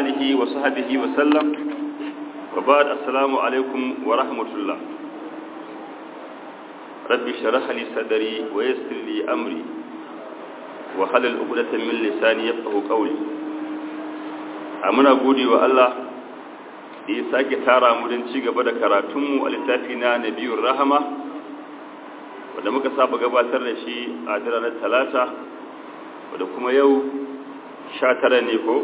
آله وصحبه وسلم وبعد السلام عليكم ورحمة الله رب شرح لي صدري ويسر لي أمري وحلل عقدة من لساني يفقه قولي أمنا قولي والله da ya sake tara mu don ci gaba da karatunmu a littafi na nabiyun rahama wadda muka saba gabatar da shi a ranar talata wadda kuma yau sha tara ne ko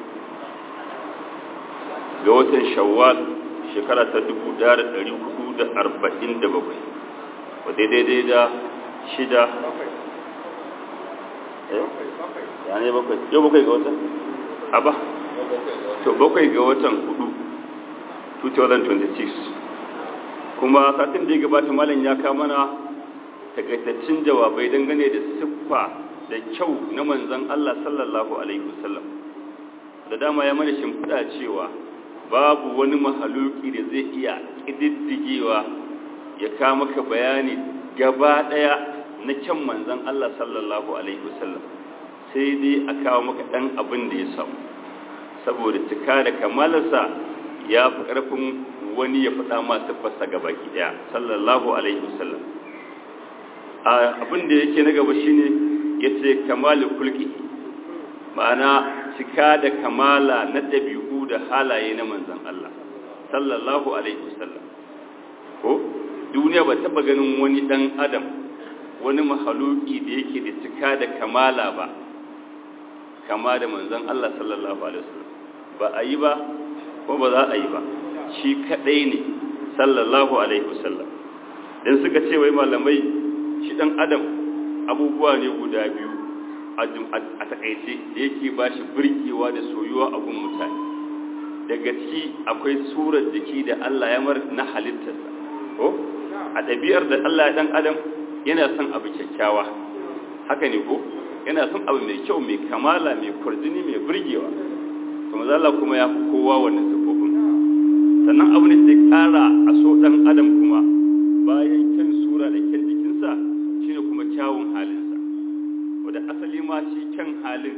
ga watan shawwal shekara ta dubu da da da hudu arba'in bakwai wadda daidai da shida ya ne bakwai yau bakwai ga watan? aba to bakwai ga watan hudu 2026 kuma satin da ya gabata malam ya kama mana takaitaccen jawabai dangane da siffa da kyau na manzon Allah sallallahu alaihi wasallam da dama ya mana shimfiɗa cewa babu wani mahaluki da zai iya ƙididdigewa ya kama maka bayani gaba ɗaya na kyan manzon Allah sallallahu alaihi wasallam sai dai a kawo maka ɗan abin da ya samu saboda cika da kamalarsa ya fi ƙarfin wani ya faɗa masu fasa gaba ɗaya sallallahu alaihi wasallam abin da yake na gaba shine ya ce kamalu kulki ma'ana cika da kamala na ɗabi'u da halaye na manzan Allah sallallahu alaihi wasallam ko duniya ba taɓa ganin wani ɗan adam wani mahaluki da yake da cika da kamala ba kama da manzan Allah sallallahu alaihi wasallam ba a yi ba ko ba za a yi ba shi kadai ne sallallahu alaihi wasallam dan suka ce wai malamai shi dan adam abubuwa ne guda biyu a takaice da yake ba shi birkewa da soyuwa a gun mutane daga ciki akwai surar jiki da Allah ya mar na halittarsa ko a ɗabi'ar da Allah ya dan adam yana son abu kyakkyawa haka ne ko yana son abu mai kyau mai kamala mai kwarjini mai birgewa to maza Allah kuma ya fi kowa wannan sifofin sannan abu ne sai kara a so dan adam kuma bayan kyan sura da kyan jikinsa shine kuma kyawun halinsa wanda asali ma shi kyan halin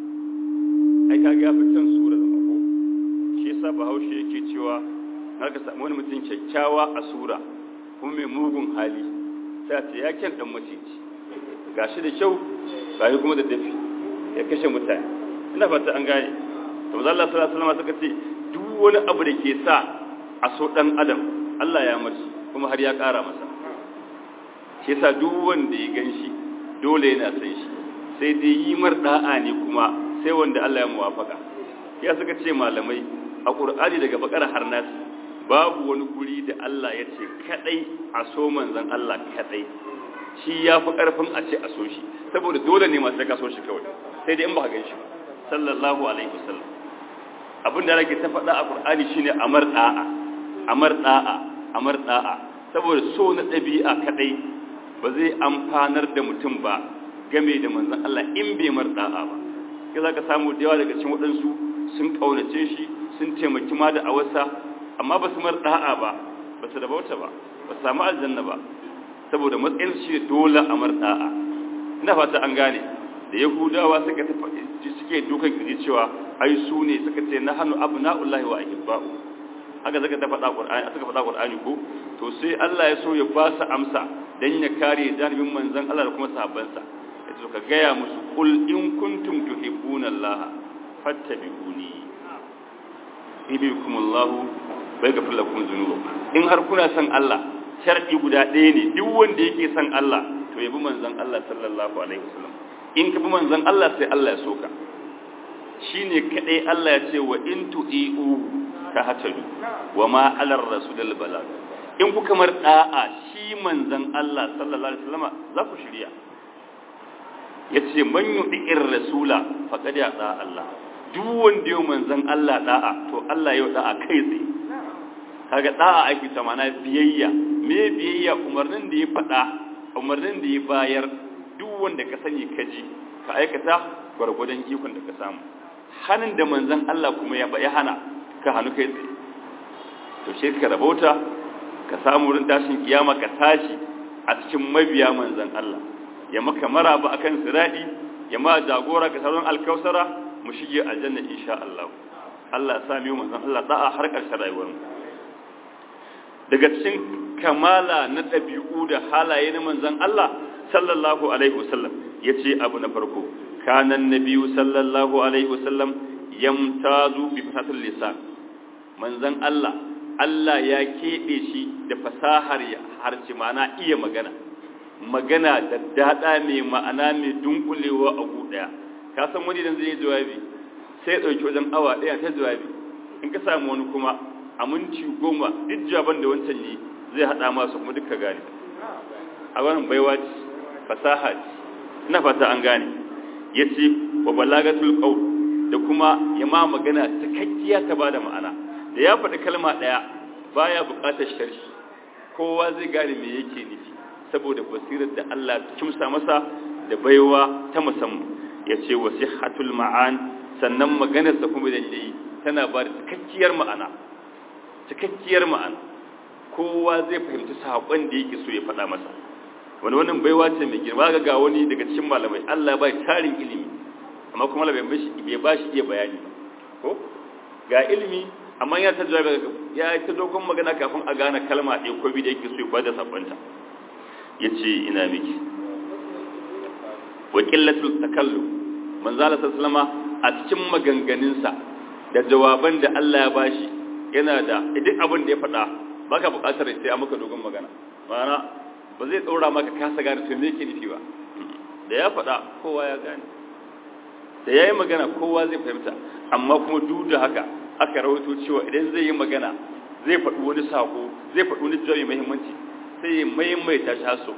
ai kaga ya fi kyan sura da mako shi yasa bahaushe yake cewa na ka samu wani mutum kyakkyawa a sura kuma mai mugun hali sai a ce ya kyan dan maciji gashi da kyau gashi kuma da dafi ya kashe mutane ina fata an gane to manzo Allah sallallahu alaihi wasallam suka ce duk wani abu da ke sa a so dan adam Allah ya marshi kuma har ya ƙara masa shi yasa duk wanda ya ganshi dole yana san shi sai dai yi mar da'a ne kuma sai wanda Allah ya muwafaka ya suka ce malamai a Qur'ani daga bakara har nasi babu wani guri da Allah ya ce kadai a so manzon Allah kadai shi ya fi karfin a ce a so shi saboda dole ne masu ka so shi kawai sai dai in ba ka gan shi ba sallallahu alaihi wasallam abin da nake ta faɗa a Qur'ani shine amar da'a amar da'a amar da'a saboda so na ɗabi'a kadai ba zai amfanar da mutum ba game da manzon Allah in bai mar da'a ba kai zaka samu da yawa daga cikin waɗansu sun kaunace shi sun taimaki ma da awasa amma ba su mar da'a ba ba su rabauta ba ba su samu aljanna ba saboda matsayin shi dole amar da'a ina fata an gane da yahudawa suka tafi suke dukan kiji cewa ai su ne suka ce na hannu abna'ullahi wa ahibba'u haka suka ta faɗa qur'ani suka faɗa qur'ani ko to sai Allah ya so ya ba su amsa dan ya kare janibin manzon Allah da kuma sahabbansa yace ka gaya musu qul in kuntum tuhibbuna Allah fattabi'uni yuhibbukumullahu wa yaghfir lakum dhunubakum in har kuna son Allah shar'i guda ɗaya ne duk wanda yake son Allah to yabi manzon Allah sallallahu alaihi wasallam in ka bi manzon Allah sai Allah ya soka shine kadai Allah ya ce wa in tu'iu ka hatadu wa ma alar rasulul balag in ku kamar da'a shi manzon Allah sallallahu alaihi wasallam za ku shirya yace man yu'ir rasula faqad yata Allah duk wanda yau manzon Allah da'a to Allah yau da'a kai tsaye kaga da'a aiki ta mana biyayya me biyayya umarnin da ya faɗa umarnin da ya bayar duk wanda ka sani ka ji ka aikata gwargwadon ikon da ka samu hannun da manzan Allah kuma ya ya hana ka hannu kai tsaye to shi ka rabauta ka samu wurin tashin kiyama ka tashi a cikin mabiya manzan Allah ya maka maraba akan siradi ya ma jagora ka sauran alkausara mu shige aljanna insha Allah Allah ya sa mu manzon Allah da'a har ƙarshen rayuwar mu daga cikin kamala na ɗabi'u da halaye na manzon Allah sallallahu alaihi wasallam yace abu na farko kana nabiyyu sallallahu alaihi wasallam yamtazu bi fasatil lisan manzon Allah Allah ya keɓe shi da fasahar harshe ma'ana iya magana magana da daɗa mai ma'ana mai dunkulewa a ɗaya ka san wani idan zai yi jawabi sai ya ɗauki wajen awa ɗaya ta jawabi in ka samu wani kuma a minti goma duk jawaban da wancan yi zai haɗa masu kuma duka gane a wannan baiwa ce fasaha ce ina fata an gane ya ce wa balagatul qaul da kuma ya ma magana cikakkiya ta bada ma'ana da ya faɗi kalma ɗaya baya buƙatar sharhi kowa zai gane me yake nufi saboda basirar da Allah kimsa masa da baiwa ta musamman ya ce wa sihhatul ma'an sannan maganarsa kuma da yayi tana ba da cikakkiyar ma'ana cikakkiyar ma'ana kowa zai fahimci saƙon da yake so ya faɗa masa wani wannan baiwa ce mai girma ga ga wani daga cikin malamai Allah bai tarin ilimi amma kuma Allah bai bai ba shi iya bayani ko ga ilimi amma ya ta jawabi ya ta dogon magana kafin a gane kalma ɗaya ko bi da yake so ya bada sakonta yace ina miki wa qillatul takallum manzo Allah sallama a cikin maganganunsa da jawaban da Allah ya bashi yana da duk abin da ya faɗa baka buƙatar sai a maka dogon magana ma'ana ba zai tsora maka kasa gane to me yake nufi ba da ya faɗa kowa ya gane da yayi magana kowa zai fahimta amma kuma duk da haka aka rawaito cewa idan zai yi magana zai faɗi wani sako zai faɗi wani jawabi muhimmanci sai ya maimaita shi haso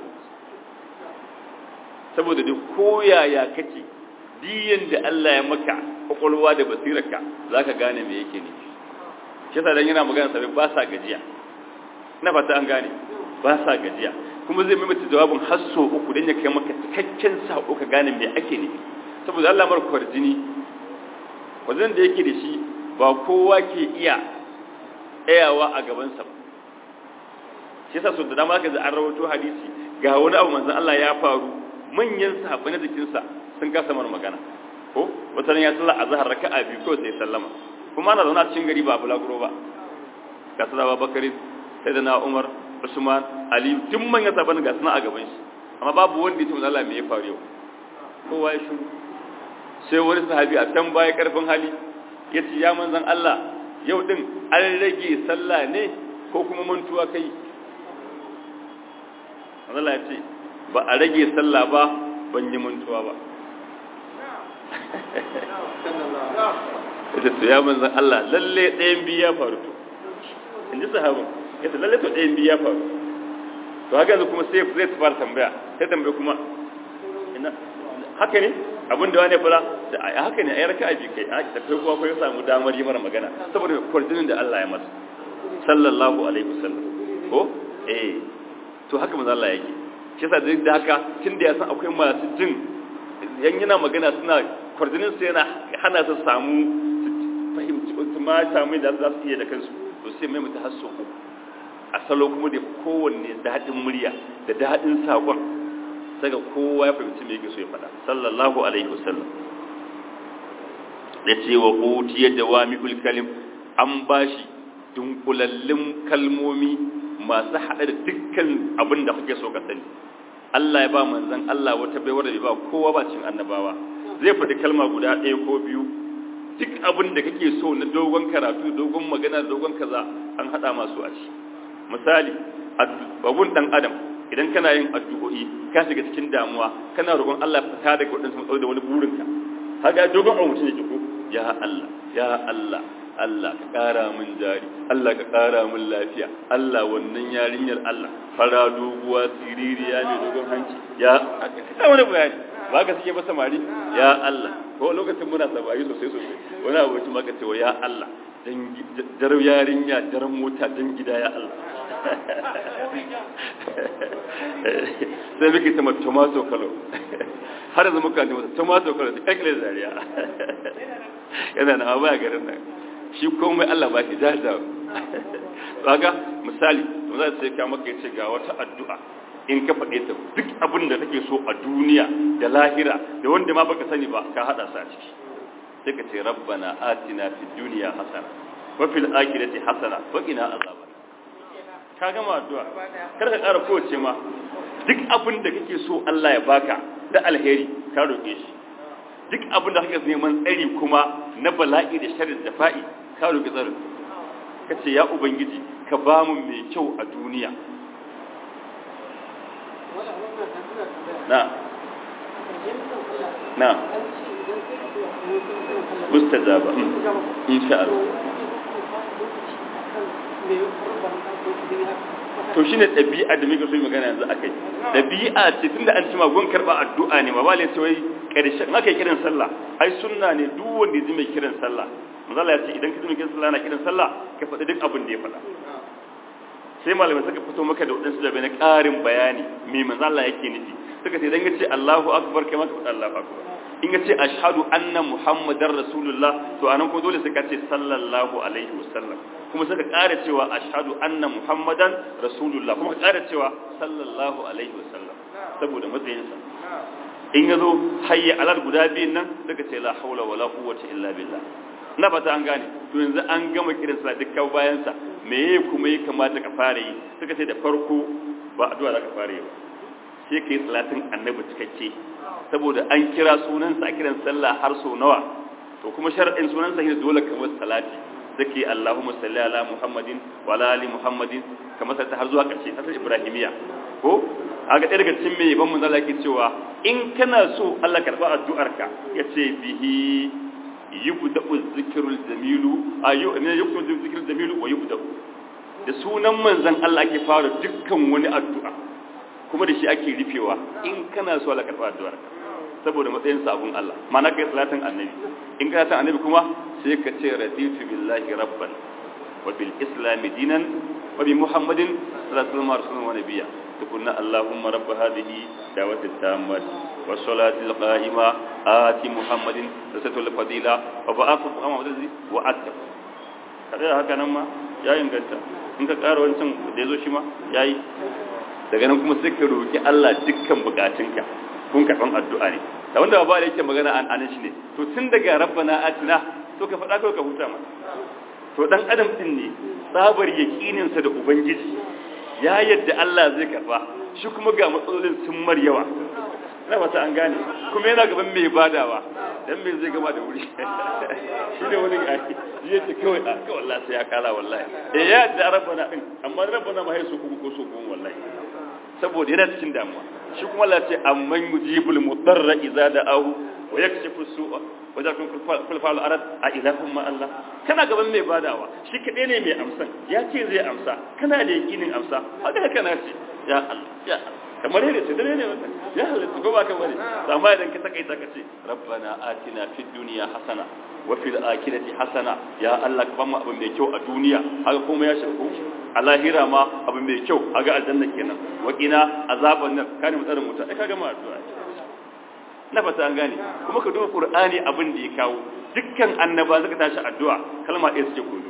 saboda duk koyaya kake diyan da Allah ya maka kwakwalwa da basirarka za ka gane me yake ne shi yasa dan yana magana sabai ba sa gajiya ina fata an gane ba sa gajiya kuma zai maimaita jawabin hasso uku dan ya kai maka cikakken sako ka gane me ake ne saboda Allah mar kwarjini wajen da yake da shi ba kowa ke iya tsayawa a gabansa ba shi yasa sun da dama ka an rawato hadisi ga wani abu manzon Allah ya faru manyan sahabbai na jikinsa sun kasa mar magana ko wata ya sallah a zahar raka'a biyu ko sai sallama kuma ana zaune a cikin gari ba bulaguro ba ga su da bakari sai da na umar usman ali duk manyan sahabbai ga suna a gaban shi amma babu wanda ya ce Allah me ya faru yau kowa ya shiru sai wani sahabi a can baya karfin hali ya ce ya manzan Allah yau din an rage sallah ne ko kuma mantuwa kai Allah ya ce ba a rage sallah ba ban yi mantuwa ba ita to ya manzan Allah lalle ɗayan biyu ya faru to in ji sahabin ita lalle to ɗayan biyu ya faru to haka yanzu kuma sai zai fara tambaya sai tambaya kuma ina haka ne abin da wani fara da a haka ne a yi raka abi kai da kai kuwa ko ya samu damar yi mara magana saboda kwarjinin da Allah ya masa sallallahu alaihi wasallam ko eh to haka manzo Allah yake shi yasa duk da haka tun da ya san akwai masu jin yan yana magana suna kwarjinin su yana hana su samu fahimci su ma samu da za su iya da kansu to sai mai mutu hasso a salo kuma da kowanne daɗin murya da daɗin saƙon daga kowa ya fahimci me yake so ya faɗa sallallahu alaihi wasallam da ce wa utiya jawami'ul kalim an bashi dunkulallin kalmomi masu haɗe da dukkan abin da kake so ka sani Allah ya ba manzon Allah wata baiwar da bai ba kowa ba cin annabawa zai faɗi kalma guda ɗaya ko biyu duk abin da kake so na dogon karatu dogon magana dogon kaza an haɗa masu a ci misali babun ɗan adam idan kana yin addu'o'i ka shiga cikin damuwa kana roƙon Allah fita daga wadansu matsaloli da wani burinka haka dogon abu mutum yake ko ya Allah ya Allah Allah ka ƙara min jari Allah ka ƙara min lafiya Allah wannan yarinyar Allah fara doguwa siririya mai dogon hanci ya ka wani bayani ba ka suke ba samari ya Allah ko lokacin muna samari sosai sosai wani abokin maka cewa ya Allah jar yarinya jar mota jan gida ya Allah sai muke ta tomato kalo har yanzu muka ne mata tomato kalo ta kakle zariya yana na abu a garin nan shi komai Allah ba shi jajawa kaga misali to za sai ka maka yace ga wata addu'a in ka faɗe ta duk abin da kake so a duniya da lahira da wanda ma baka sani ba ka hada sa ciki sai ka ce rabbana atina fid dunya hasana wa fil akhirati hasana wa qina azaban ka gama addu'a kar ka ƙara kowace ma duk abin da kake so Allah ya baka da alheri ka roƙe shi duk abin da kake neman tsari kuma na bala'i da sharri da fa'i ka roƙi tsarin ka ce ya ubangiji ka ba mu mai kyau a duniya na na mustajaba insha Allah to shine ɗabi'a da muke so magana yanzu akai ɗabi'a ce tunda an ci magon karba addu'a ne ma ba lai sai karshen haka kiran sallah ai sunna ne duk wanda ya ji mai kiran sallah manzo Allah ya ce idan ka ji mai kiran sallah na kiran sallah ka faɗi duk abin da ya faɗa sai malamai suka fito maka da wadansu da na ƙarin bayani me manzo Allah yake nufi suka ce idan ka ce Allahu akbar kai ma ka faɗi Allahu akbar in ka ce ashhadu anna muhammadar rasulullah to anan ko dole sai ka ce sallallahu alaihi wasallam kuma suka ƙara cewa ashhadu anna muhammadan rasulullah kuma ka ƙara cewa sallallahu alaihi wasallam saboda matsayinsa in yazo hayya alal guda biyun nan suka ce la haula wala quwwata illa billah na fata an gane to yanzu an gama kiran sallah dukkan bayan sa meye kuma ya kamata ka fara yi suka ce da farko ba addu'a za ka fara yi ba sai kai salatin annabi cikakke saboda an kira sunansa a kiran sallah har so nawa to kuma shar'in sunansa shi dole kamar salati zake Allahumma salli ala Muhammadin wa ala ali Muhammadin kamar sai har zuwa ƙarshe ta Ibrahimiya ko aga ɗaya daga cikin mai ban manzala yake cewa in kana so Allah karba addu'arka yace bihi yubda'u dhikrul jamilu ayu ne yubda'u dhikrul jamilu wa yubda'u da sunan manzon Allah ake fara dukkan wani addu'a kuma da shi ake rufewa in kana so Allah karba addu'arka saboda matsayin sabon Allah mana kai salatin annabi in ka salatin annabi kuma sai ka ce raditu billahi rabban wa bil islam dinan wa bi muhammadin sallallahu alaihi wasallam wa nabiyya tukunna allahumma rabb hadhihi da'wati tammat wa salati al-qa'ima ati muhammadin rasatul fadila wa ba'athu muhammadin wa atta kada haka nan ma ya inganta in ka ƙara wancan da yazo shi ma yayi daga nan kuma sai ka roki Allah dukkan bukatunka kun karɓan addu'a ne da wanda ba da yake magana an anan shi ne to tun daga rabbana atina to ka faɗa kawai ka huta ma to dan adam din ne tsabar yakinin sa da ubangiji ya yadda Allah zai karba shi kuma ga matsalolin sun mar yawa ina fata an gane kuma yana gaban mai badawa dan me zai gama da wuri shi ne wani gari ya ce kawai a kawai Allah sai ya kala wallahi eh ya yadda rabbana din amma rabbana ma haisu kuma ko so kuma wallahi saboda yana cikin damuwa shi kuma Allah ce amman yujibul mudarra idza da'ahu wa yakshifu su'a wa zakun kul fa'al arad a ilahum ma Allah kana gaban mai badawa shi kadai ne mai amsan ya ce zai amsa kana da yakinin amsa haka kana ce ya Allah ya Allah kamar yadda ce dare ne wannan ya halatta ko ba ka bane amma idan ka takaita ka ce rabbana atina fid dunya hasana wa fil akhirati hasana ya Allah ka bamu abin mai kyau a duniya haka kuma ya shirku a lahira ma abu mai kyau a ga aljanna kenan wakina azaban nan kane mu tsarin mutum ai kaga ma addu'a na fata an gane kuma ka duba qur'ani abin da ya kawo dukkan annaba suka tashi addu'a kalma ɗaya suke koyo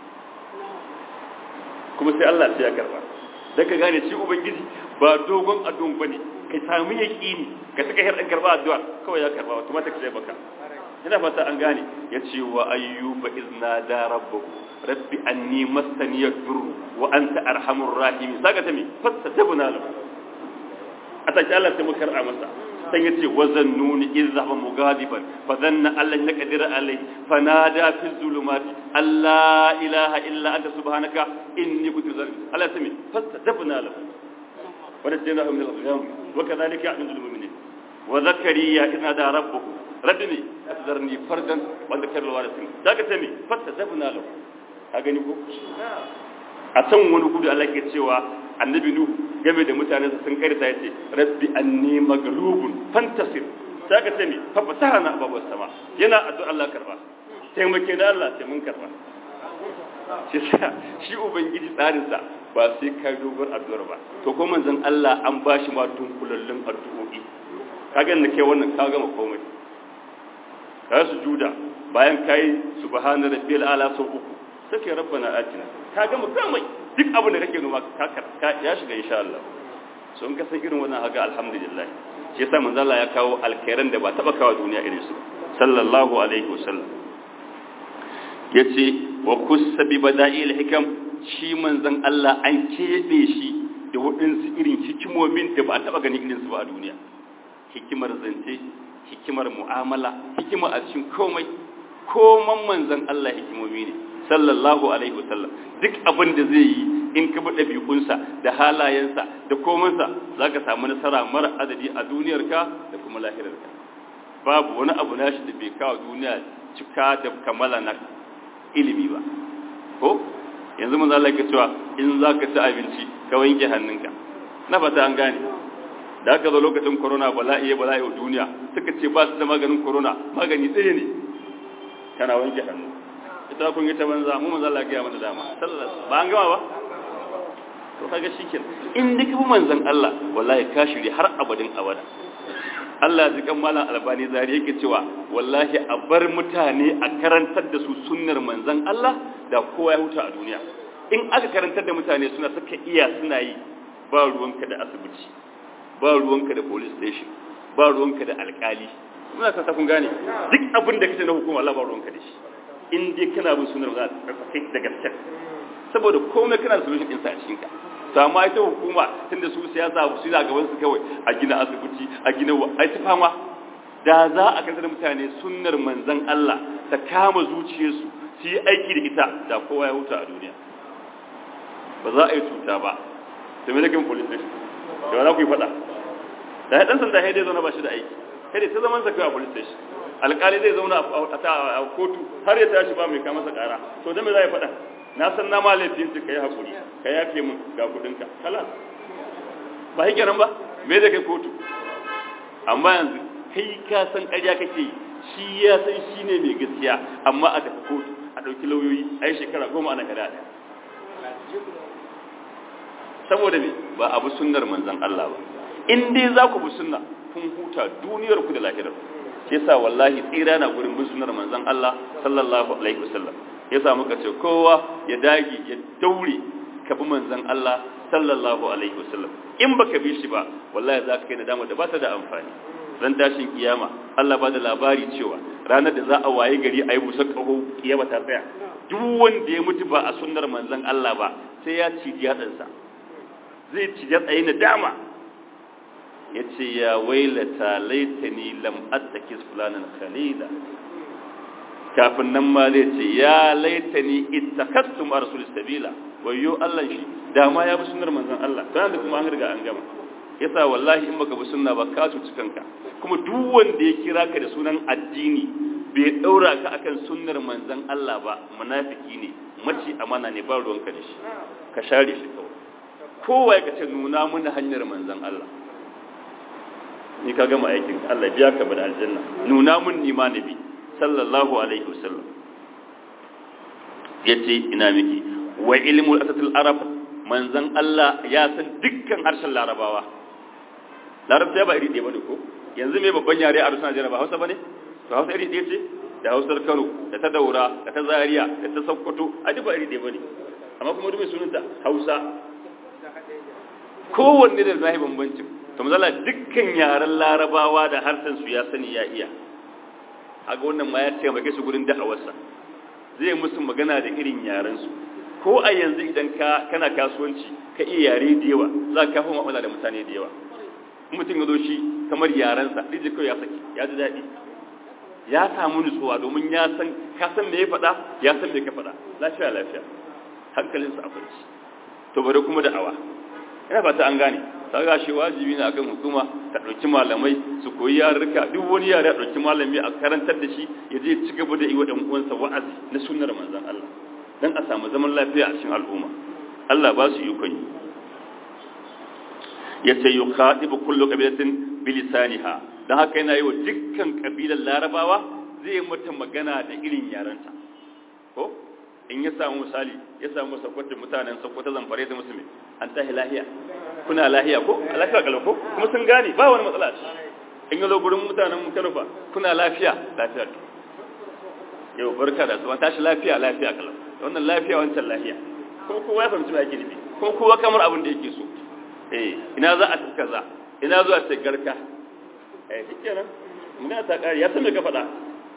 kuma sai Allah sai ya karba dan ka gane shi ubangiji ba dogon addu'an bane kai samu yaqini ka saka har dan karba addu'a kawai ya karba automatic sai baka ina fata an gane yace wa ayyuba izna da rabbuhu rabbi anni mastani yadurru wa anta arhamur rahim saka ta me fastajabna lahu ataki Allah sai muka kar'a masa sai yace wazannuni izhaba mugadiban fa dhanna allan naqdir alai fanada fi zulumati alla ilaha illa anta subhanaka inni kuntu zalim Allah sai fastajabna lahu wa najaynahu min al-gham wa kadhalika ya'lamu al-mu'minin wa zakariya idna da rabbuhu rabbi asdarni fardan wa dhakarul warithin saka ta me fastajabna lahu ka gani ko a can wani gudu Allah ke cewa annabi nuhu game da mutanen sun karita yace rabbi anni maghlubun fantasir saka ce mi fa fatahna ababas sama yana addu'a Allah karba taimake da Allah sai mun karba shi shi ubangiji tsarin sa ba sai ka dogon addu'ar ba to ko manzon Allah an bashi ma dunkulallun addu'o'i kaga ne kai wannan ka gama komai ka sujuda bayan kai subhana rabbil ala sau uku sai rabbana atina ka gama komai duk abin da kake noma ka ka ya shiga insha Allah so in ka san irin wannan haka alhamdulillah shi yasa manzo Allah ya kawo alkhairan da ba taba kawo duniya irin su sallallahu alaihi wasallam yace wa kussa bi bada'il hikam shi manzon Allah an kebe shi da waɗansu irin hikimomin da ba a taɓa ganin irinsu ba a duniya hikimar zance hikimar mu'amala hikima a cikin komai koman manzon Allah hikimomi ne sallallahu alaihi wasallam duk abin da zai yi in ka bi ɗabi'unsa da halayensa da komansa za ka samu nasara mara adadi a duniyarka da kuma lahirarka babu wani abu nashi da bai kawo duniya cika da kamala na ilimi ba ko yanzu mun zalaka cewa in za ka ci abinci ka wanke hannunka na fata an gane da aka zo lokacin corona bala'i bala'i wa duniya suka ce ba su da maganin corona magani ɗaya ne kana wanke hannu ita kun yi ta banza mu manzo Allah ya mana dama sallallahu ba an gama ba to kaga shikenan in duka manzon Allah wallahi ka shiri har abadin abada Allah ya kan malam albani zari yake cewa wallahi a bar mutane a karantar da su sunnar manzon Allah da kowa ya huta a duniya in aka karantar da mutane suna suka iya suna yi ba ruwanka da asibiti ba ruwanka da police station ba ruwanka da alkali muna ta kun gane duk abin da kace na hukuma Allah ba ruwanka da shi in dai kana bin sunnar za ka kai da gaske saboda komai kana da solution din sa a cikin ka to amma ita hukuma tunda su siyasa su da gaban su kawai a gina asibiti a gina ai ta fama da za a kasar mutane sunnar manzon Allah ta kama zuciyarsu su yi aiki da ita da kowa ya huta a duniya ba za a yi cuta ba to me nake police station da wani ku yi fada da dan sanda sai dai zauna ba shi da aiki kai ta zaman sa kai a police station alƙali zai zauna a kotu har ya tashi ba mai kama masa ƙara to da me za ya fada na san na ma laifin su kai hakuri ka yafe min ga kudinka kalas ba shi kenan ba me da kai kotu amma yanzu kai ka san ƙarya kake yi shi ya san shi ne mai gaskiya amma a tafi kotu a ɗauki lauyoyi a yi shekara goma ana kada ɗaya saboda me ba abu sunnar manzan Allah ba in dai za ku bi sunna kun huta duniyar ku da lahirar shi yasa wallahi tsira na gurin bin sunnar manzan Allah sallallahu alaihi wasallam yasa muka ce kowa ya dage ya daure ka bi manzan Allah sallallahu alaihi wasallam in baka bi shi ba wallahi za ka kai nadama da ba ta da amfani ran tashin kiyama Allah ba da labari cewa ranar da za a waye gari a yi busa ƙaho kiyama ta tsaya duk wanda ya mutu ba a sunnar manzon Allah ba sai ya ci yatsansa zai ci yatsaye na dama ya ce ya wailata laitani lam attakis fulanan khalila kafin nan ma zai ce ya laitani ittakastum arsul sabila wayo Allah shi dama ya bi sunnar manzon Allah dan da kuma an riga an gama yasa wallahi in baka bi sunna ba ka cuci kanka kuma duk wanda ya kira ka da sunan addini bai daura ka akan sunnar manzon Allah ba munafiki ne maci amana ne ba ruwanka da shi ka share shi kawai kowa ya kace nuna mana hanyar manzon Allah ni ka gama aikin Allah biya ka bada aljanna nuna mun ni ma nabi sallallahu alaihi wasallam yace ina miki wa ilmul asatul arab manzon Allah ya san dukkan harshen larabawa larabta ba iri ɗaya bane ko yanzu me babban yare a rusuna jira ba hausa bane to hausa iri ɗaya ce da hausar kano da ta daura da ta zaria da ta sokoto a duk ba iri ɗaya bane amma kuma duk mai sunanta hausa kowanne da zahi bambancin to mazala dukkan yaren larabawa da harshen su ya sani ya iya aga wannan ma ya ce maka su gurin da'awarsa zai musu magana da irin yaren su ko a yanzu idan ka kana kasuwanci ka iya yare da yawa za ka kafa mu'amala da mutane da yawa mutum ya zo shi kamar yarensa ɗiji kawai ya saki ya ji daɗi ya samu nutsuwa domin ya san ka san me ya faɗa ya san me ka faɗa lafiya lafiya hankalinsa a kwanci to bari kuma da'awa ina fata an gane ta ga shi wajibi ne akan hukuma ta ɗauki malamai su koyi yarurruka duk wani yare a ɗauki malami a karantar da shi ya je ci gaba da yi wa ɗan uwansa wa'azi na sunnar manzon Allah dan a samu zaman lafiya a cikin al'umma Allah ba su ikon yi yace yukhatibu kullu qabilatin bilisaniha dan haka yana yi wa dukkan kabilan larabawa zai mata magana da irin yaranta ko in ya samu misali ya samu sakwatin mutanen sakwata zamfare da musulmi an tahi lahiya kuna lahiya ko lafiya kalau ko kuma sun gane ba wani matsala in ya zo gurin mutanen kanufa kuna lafiya lafiya yau barka da su an tashi lafiya lafiya kalau wannan lafiya wancan lahiya kuma kowa ya fahimci me ake nufi kuma kowa kamar abin da yake so eh ina za a tuka za ina zuwa ce garka eh shikenan muna ta kare ya san me ka faɗa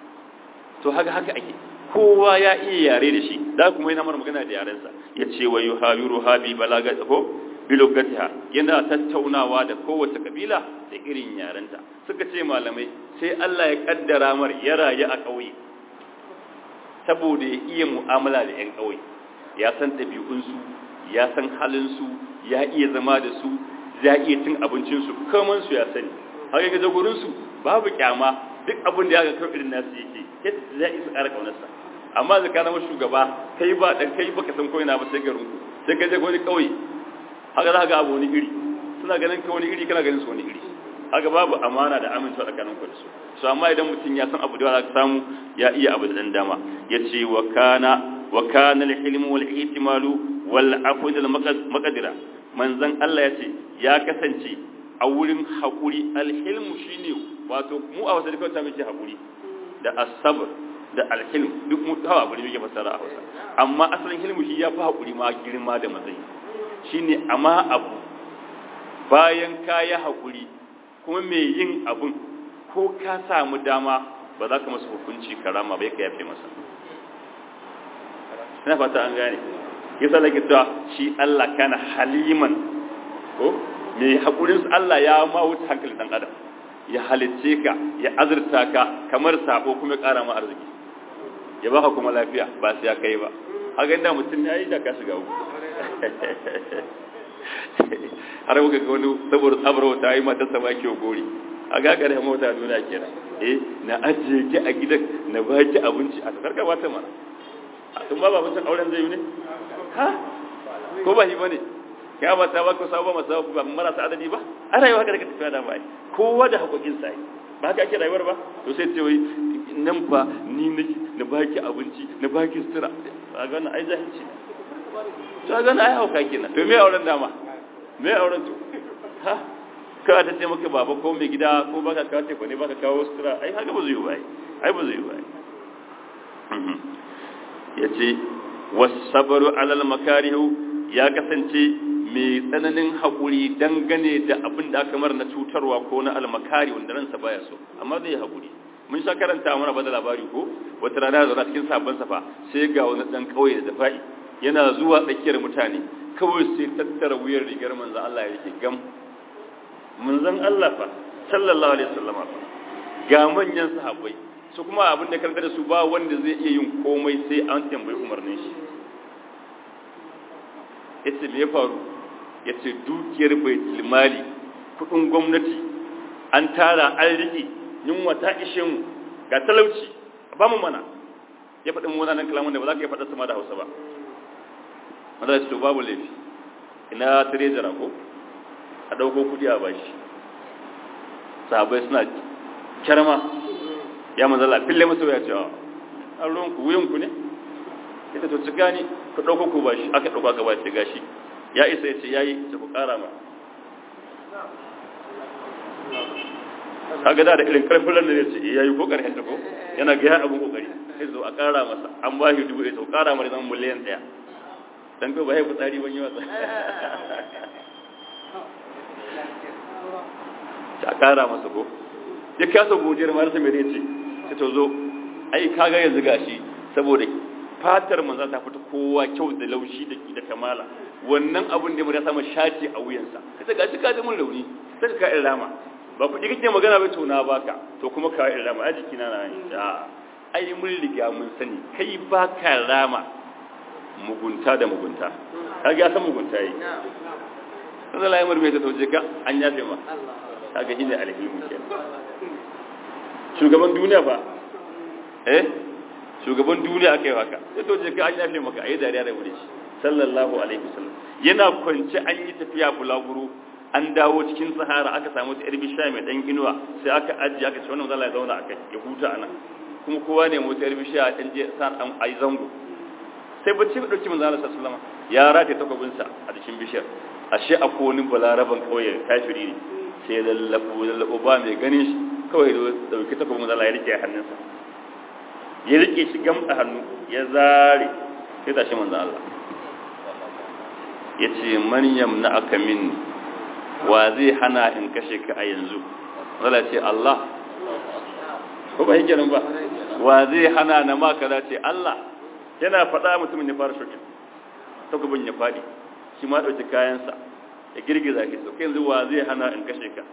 to haka haka ake kowa ya iya yare da shi da kuma yana mana magana da yarensa ya ce wa yuhawiru habi balaga ko bilogatiha yana tattaunawa da kowace kabila da irin yarenta suka ce malamai sai Allah ya kaddara mar ya rayu a ƙauye saboda ya iya mu'amala da 'yan ƙauye ya san ɗabi'unsu ya san halinsu ya iya zama da su ya iya cin abincinsu kamansu ya sani haka ga jagorinsu babu kyama duk abin da ya ga kawai irin nasu yake yadda za a isa ƙara ƙaunarsa amma da ka zama shugaba kai ba dan kai baka san ko ina ba sai garin sai ka je wani ƙauye haka za ka ga abu wani iri suna ganin ka wani iri kana ganin su wani iri haka babu amana da amincewa tsakanin ku da su so amma idan mutum ya san abu da za ka samu ya iya abu da dan dama yace wa kana wa kana al-hilm wal ihtimalu wal afw al maqdira manzon Allah yace ya kasance a wurin hakuri al-hilm shine wato mu a wasu dukkan ta muke hakuri da as-sabr da al-hilm duk mu hawa bari muke fassara a Hausa amma asalin hilmu shi ya fi hakuri ma girma da matsayi shine amma abu bayan ka yi hakuri kuma mai yin abun ko ka samu dama ba za ka masa hukunci karama bai ka yafe masa ina fata an gane yasa lake cewa shi Allah kana haliman ko mai hakurin Allah ya ma wuce hankali dan adam ya halicce ka ya azurta ka kamar sabo kuma ya kara ma arziki ya baka kuma lafiya ba sai ya kai ba haka inda mutum ya yi da ka shiga uku har muka ga wani saboda tsabar wata yi mata sama ke gori a gagara ya mota nuna kenan eh na ajiye ki a gidan na ba ki abinci a karka ba ta mana a tun ba ba mutum auren zai yi ne ha ko ba shi ba ne ya ba ta ba ko sabo masa ba marasa adadi ba a rayuwa haka da ka tafiya da bai kowa da haƙoƙin sa ba haka ake rayuwar ba to sai ce wai nan fa ni nake na baki abinci na baki sutura a ga wannan ai zahirci to ga wannan ai hauka kenan to me auren dama me auren to ha ka ta ce maka baba ko mai gida ko baka kawo ce ne baka kawo sutura ai haka ba zai yi ba ai ba zai yi ba yace wasabaru alal makarihu ya kasance mai tsananin haƙuri dangane da abin da aka mara na cutarwa ko na almakari wanda ransa baya so amma zai haƙuri mun sha karanta mana ba da labari ko wata rana zauna cikin sabon safa sai ga wani ɗan ƙauye da dafa'i yana zuwa tsakiyar mutane kawai sai tattara wuyar rigar manzan Allah ya rike gam manzan Allah fa sallallahu alaihi wasallam fa ga manyan sahabbai su kuma abin da karanta da su ba wanda zai iya yin komai sai an tambayi umarnin shi yace me ya faru ya ce dukiyar baitul mali kudin gwamnati an tara an rike yunwa ta ishe mu ga talauci ba mu mana ya faɗin munanan kalamun da ba za ka yi faɗa sama da hausa ba wanda ya ce to babu laifi ina trezara ko a ɗauko kuɗi a bashi sahabai suna kyarma ya manzala fille masu ya ce a ruwanku wuyanku ne ita to ci gani ku ɗauko ku bashi aka ɗauka ka bashi gashi ya isa ya ce ya yi ta ku ƙara ma kaga da da irin ƙarfin ranar ya ce ya yi ko ƙarfin ta ko yana gaya abin ƙoƙari sai zo a ƙara masa an ba shi dubu ɗaya to ƙara mara zan miliyan ɗaya dan ko ba ya fitsari ban yi wasa ta ƙara masa ko ya kasa godiyar marasa mai ce sai to zo ai kaga yanzu gashi saboda fatar manzo ta fita kowa kyau da laushi da da kamala wannan abun da ya samu shaci a wuyansa kace gashi ka ji mun rauni sai ka irin rama ba kuɗi kake magana ba to na baka to kuma ka irin rama a jikina na a ai mun riga mun sani kai baka rama mugunta da mugunta kaga ya san mugunta yi sai Allah ya murbe ta tauje ka an yafe ma kaga shine alhimu kenan shugaban duniya fa eh shugaban duniya aka yi haka sai to je ka an yafe maka ayi dariya da wuri sallallahu alaihi wasallam yana kwance an yi tafiya bulaguro an dawo cikin sahara aka samu ta irbi sha mai dan inuwa sai aka ajiye aka ce wannan zalla ya zauna akai ya huta anan kuma kowa ne mu ta irbi sha dan je san an ayi zango sai bacci dauki manzo Allah sallallahu alaihi wasallam ya rataye takobin sa a cikin bishiyar ashe akwai wani balaraban kauye kafiri ne sai lallabo lallabo ba mai ganin shi kawai dauki takobin manzo Allah ya rike hannunsa ya rike shi gamsa hannu ya zare sai tashi manzo Allah ya ce maryam na aka min wa zai hana in kashe ka a yanzu zala ce Allah ko ba hikirin ba wa zai hana na ma kaza ce Allah yana faɗa mutumin ya fara shokin takubin ya faɗi shi ma ɗauki kayansa ya girgiza ki so kai yanzu wa zai hana in kashe ka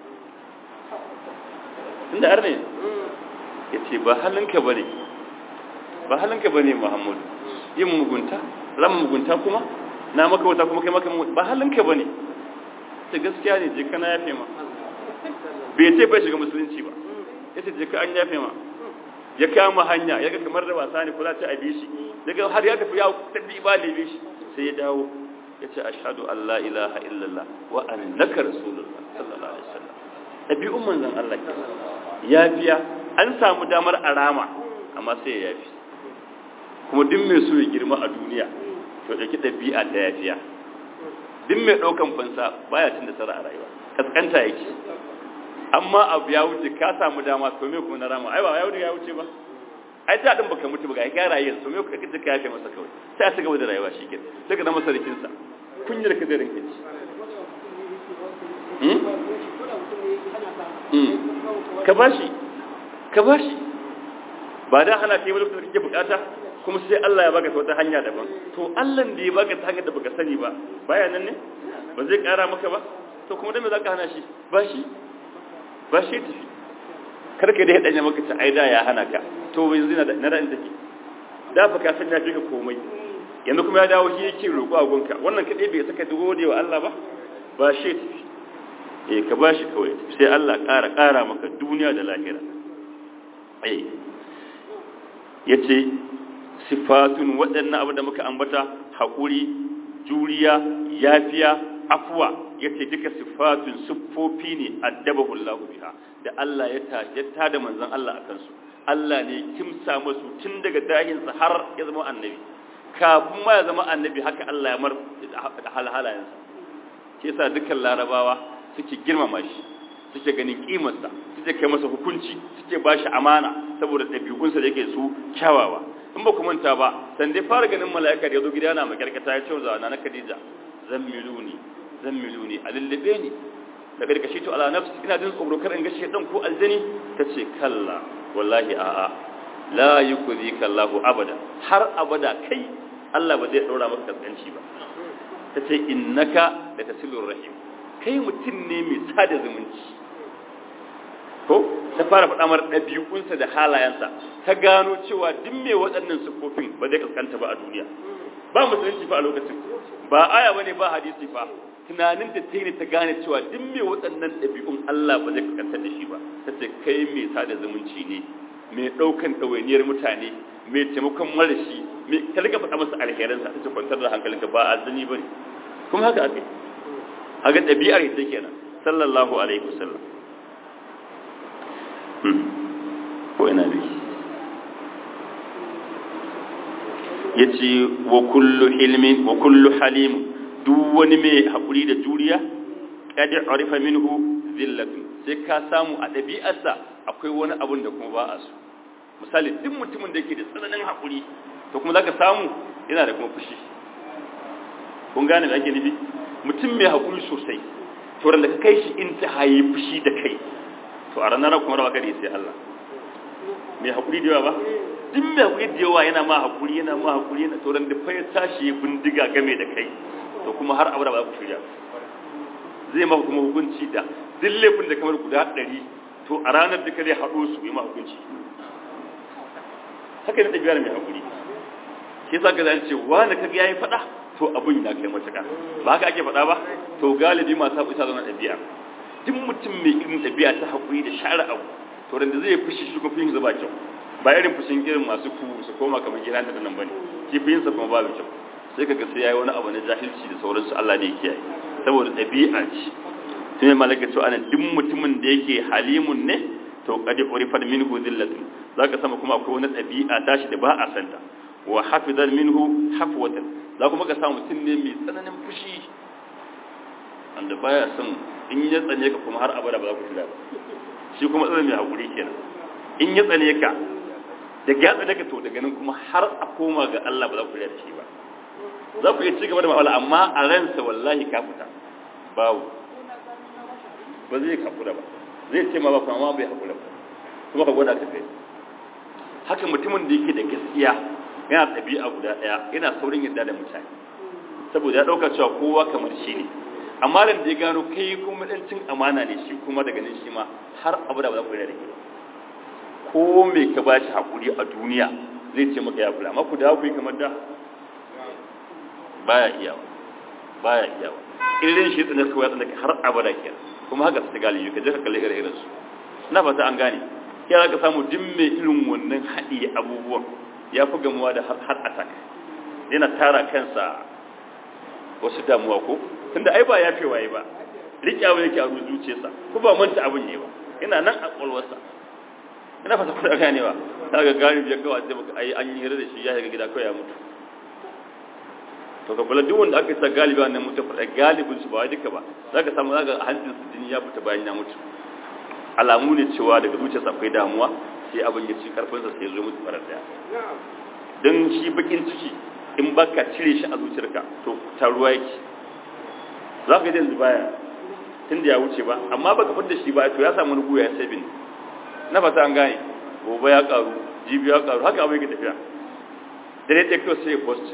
inda har ne ya ce ba halinka ba ne ba halinka ba ne muhammadu yin mugunta rama mugunta kuma na maka wata kuma kai maka ba halinka ba ne ta gaskiya ne je kana yafe ma bai ce bai shiga musulunci ba ya ce je ka an yafe ma ya kama hanya ya ga kamar da wasa ne kula ta abi shi daga har ya tafi ya tafi ba da shi sai ya dawo ya ce ashhadu an la ilaha illallah wa annaka rasulullah sallallahu alaihi wasallam ɗabi'un manzon Allah ke yafiya an samu damar arama amma sai ya yafi kuma duk mai so ya girma a duniya to ɗauki ɗabi'a ta yafiya duk mai ɗaukan fansa baya cin nasara a rayuwa kaskanta yake amma abu ya wuce ka samu dama to me kuma na rama ai ba ya wuce ya wuce ba ai ta din baka mutu ba ga ka rayu to me kuka kace ka yafe masa kawai sai a ci gaba da rayuwa shike daga na masarikin sa kunyar ka da rinke ci ka bashi ka bashi ba da hana kai wani kake bukata kuma sai Allah ya baka ta wata hanya daban to Allah da ya baka ta hanyar da baka sani ba baya nan ne ba zai kara maka ba to kuma dan me zaka hana shi ba shi ba shi tafi kar ka dai danya maka ta aida ya hana ka to yanzu na na da take da fa ka san ya fi ka komai yanzu kuma ya dawo shi yake roƙo a gonka wannan kadai bai saka gode wa Allah ba ba shi tafi eh ka bashi kawai sai Allah ƙara ƙara maka duniya da lahira eh yace sifatun waɗannan abu da muka ambata haƙuri juriya yafiya afwa yace duka sifatun siffofi ne addabahu Allah biha da Allah ya ta da manzon Allah akan su Allah ne kimsa musu tun daga dahinsa har ya zama annabi kafin ma ya zama annabi haka Allah ya mar halhalayensa shi yasa dukkan larabawa suke girmama shi suke ganin kimarsa suke kai masa hukunci suke ba shi amana saboda ɗabi'unsa da yake su kyawawa in ba ku manta ba san dai fara ganin mala'ika da ya zo gida yana makarkata ya ce wa na Khadija zammiluni zammiluni a lullube ni da karkashi to ala nafsi ina jin tsoro kar in ga shedan ko aljani tace kalla wallahi a'a la yukzika Allahu abada har abada kai Allah ba zai daura maka kaskanci ba tace innaka la tasilur rahim kai mutum ne mai sada zumunci ko ta fara faɗa mar ɗabi'unsa da halayensa ta gano cewa duk mai waɗannan siffofin ba zai kaskanta ba a duniya ba musulunci fa a lokacin ba aya bane ba hadisi fa tunanin da ta yi ta gane cewa duk mai waɗannan ɗabi'un Allah ba zai kaskanta da shi ba ta ce kai mai sada zumunci ne mai ɗaukan ɗawainiyar mutane mai taimakon marashi mai ta riga faɗa masa alherinsa ta ce kwantar da hankalinka ba azzani ba ne kuma haka aka yi haka ɗabi'ar ita kenan sallallahu alaihi wasallam ko ina bi yace wa kullu hilmin wa kullu halim duk wani mai hakuri da juriya kad arifa minhu zillatun sai ka samu a ɗabi'arsa akwai wani abun da kuma ba a so misali duk mutumin da yake da tsananin hakuri to kuma zaka samu yana da kuma fushi kun gane me ake nufi mutum mai hakuri sosai to da ka kai shi in ta hayi fushi da kai to a ranar kuma rawa kare sai Allah mai hakuri da yawa ba duk mai hakuri da yawa yana ma hakuri yana ma hakuri yana to da fa ya tashi bindiga game da kai to kuma har abada ba za ku shirya zai maka kuma hukunci da duk laifin da kamar guda ɗari to a ranar da zai haɗo su yi ma hukunci haka ne ɗabi'ar mai hakuri shi sa ka zan ce wani kaga yayi faɗa to abun ya kai matuƙa ba haka ake faɗa ba to galibi masu haƙuri ta zama ɗabi'a duk mutum mai irin ɗabi'a ta haƙuri da share abu to da zai fushi shi kuma fushi ba kyau ba irin fushin irin masu ku su koma kamar gida da nan bane shi fushin sa kuma babu kyau sai kaga sai yayi wani abu na jahilci da sauransu Allah ne ya kiyaye saboda ɗabi'a ce tun malaka cewa anan duk mutumin da yake halimun ne to qad urifat minhu zillatun zaka sama kuma akwai wani ɗabi'a tashi da ba a santa wa hafizan minhu hafwatan za kuma ka samu mutum ne mai tsananin fushi wanda baya son in ya tsane ka kuma har abada ba za ku tuna ba shi kuma tsananin mai haƙuri kenan in ya tsane ka da ya tsane ka to daga nan kuma har a koma ga Allah ba za ku da shi ba za ku iya ci gaba da ma'amala amma a ransa wallahi ka fita babu ba zai haƙura ba zai ce ma ba kuma bai haƙura ba kuma ka gwada ka kai haka mutumin da yake da gaskiya yana ɗabi'a guda ɗaya yana saurin yadda da mutane saboda ya ɗauka cewa kowa kamar shi ne amma da ya gano kai kuma ɗan cin amana ne shi kuma daga nan shi ma har abu da ba za ku yi da ke ko me ka ba shi haƙuri a duniya zai ce maka ya kula amma ku da ku yi kamar da baya iyawa baya iyawa irin shi tsanar kawai tsanar har abada ke kuma haka su galibi ka je ka kalli irin su na fata an gane ya ka samu duk mai irin wannan haɗi abubuwan ya fi gamuwa da har attack yana tara kansa wasu damuwa ko tunda ai ba ya fi waye ba riƙyawa yake a zuciyarsa ko ba manta abin ne ba yana nan a ƙwalwarsa ina fata kuɗa ganewa ta ga galibi ya kawai sai maka ai an yi hira da shi ya shiga gida kawai ya mutu to ka kula duk wanda aka sa galibi wannan mutu fada galibin su ba wai duka ba zaka samu zaka hancin su jini ya fita bayan ya mutu alamu ne cewa daga zuciyarsa akwai damuwa sai abin ya ci karfin sa sai ya zo mutu farar daya dan shi bakin ciki in baka cire shi a zuciyarka to ta ruwa yake zaka ji yanzu baya tunda ya wuce ba amma baka fitar da shi ba to ya samu rubu ya sabin na fata an gane gobe ya karu jibi ya karu haka abin yake tafiya dare ɗaya kawai sai ya post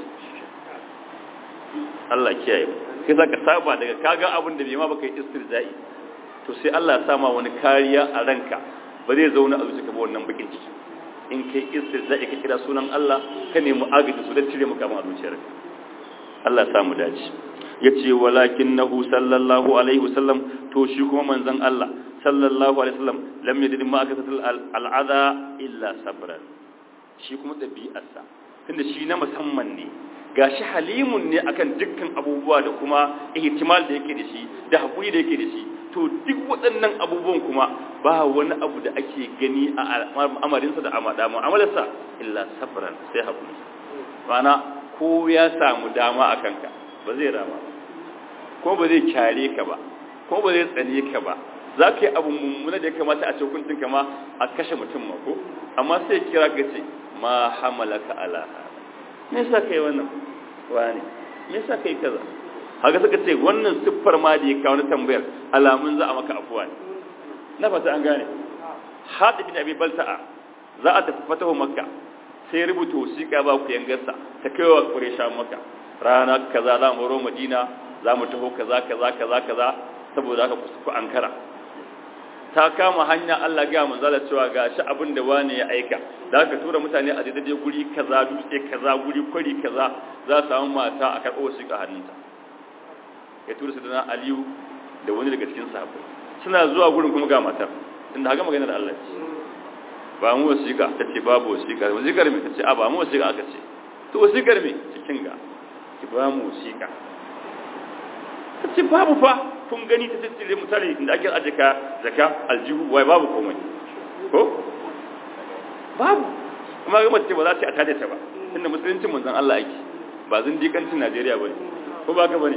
Allah kiyaye mu kai zaka saba daga kaga abin da bai ma baka yi istirja'i to sai Allah ya sama wani kariya a ranka ba zai zauna a zuciyarka ba wannan bakin ciki in kai istirja'i ka kira sunan Allah ka nemi agaji su da cire maka a zuciyarka Allah ya samu dace yace walakinahu sallallahu alaihi wasallam to shi kuma manzon Allah sallallahu alaihi wasallam lam yadid ma akasatul al'adha illa sabran shi kuma dabi'arsa tunda shi na musamman ne gashi halimun ne akan dukkan abubuwa da kuma ihtimal da yake da shi da hakuri da yake da shi to duk waɗannan abubuwan kuma ba wani abu da ake gani a amarinsa da amada mu'amalarsa illa sabran sai hakuri mana ko ya samu dama a kanka ba zai rama ko ba zai kyare ka ba ko ba zai tsane ka ba za ka yi abu mummuna da ya kamata a cikin kama a kashe mutum ma ko amma sai kira ka ce ma hamalaka ala me yasa kai wannan wani me yasa kai kaza haka suka ce wannan siffar ma da ya kawo na tambayar alamun za a maka afuwa ne na fata an gane hadi bin abi balta'a za a tafi fatahu makka sai rubuta wasiƙa ba ku yangarsa ta kaiwa quraysha makka rana kaza za mu ro madina za mu taho kaza kaza kaza kaza saboda haka ku ankara ta kama hanya Allah ga manzala cewa gashi abin da wani ya aika da aka tura mutane a daidai guri kaza dutse kaza guri kwari kaza za su samu mata a karɓo su ga hannunta ya tura su da Aliyu da wani daga cikin sahabbai suna zuwa gurin kuma ga matar tunda haka magana da Allah ce ba mu wasiƙa ta ce babu wasiƙa wasiƙar me ta ce a ba mu wasiƙa aka ce to wasiƙar me cikin ga ki ba mu wasiƙa ta ce babu fa kun gani ta tattire mutane inda ake ajika zaka aljihu wai babu komai ko babu kuma ga mace ba za ta atada ta ba inda musuluncin manzon Allah yake ba zindikancin Najeriya bane ko ba ka bane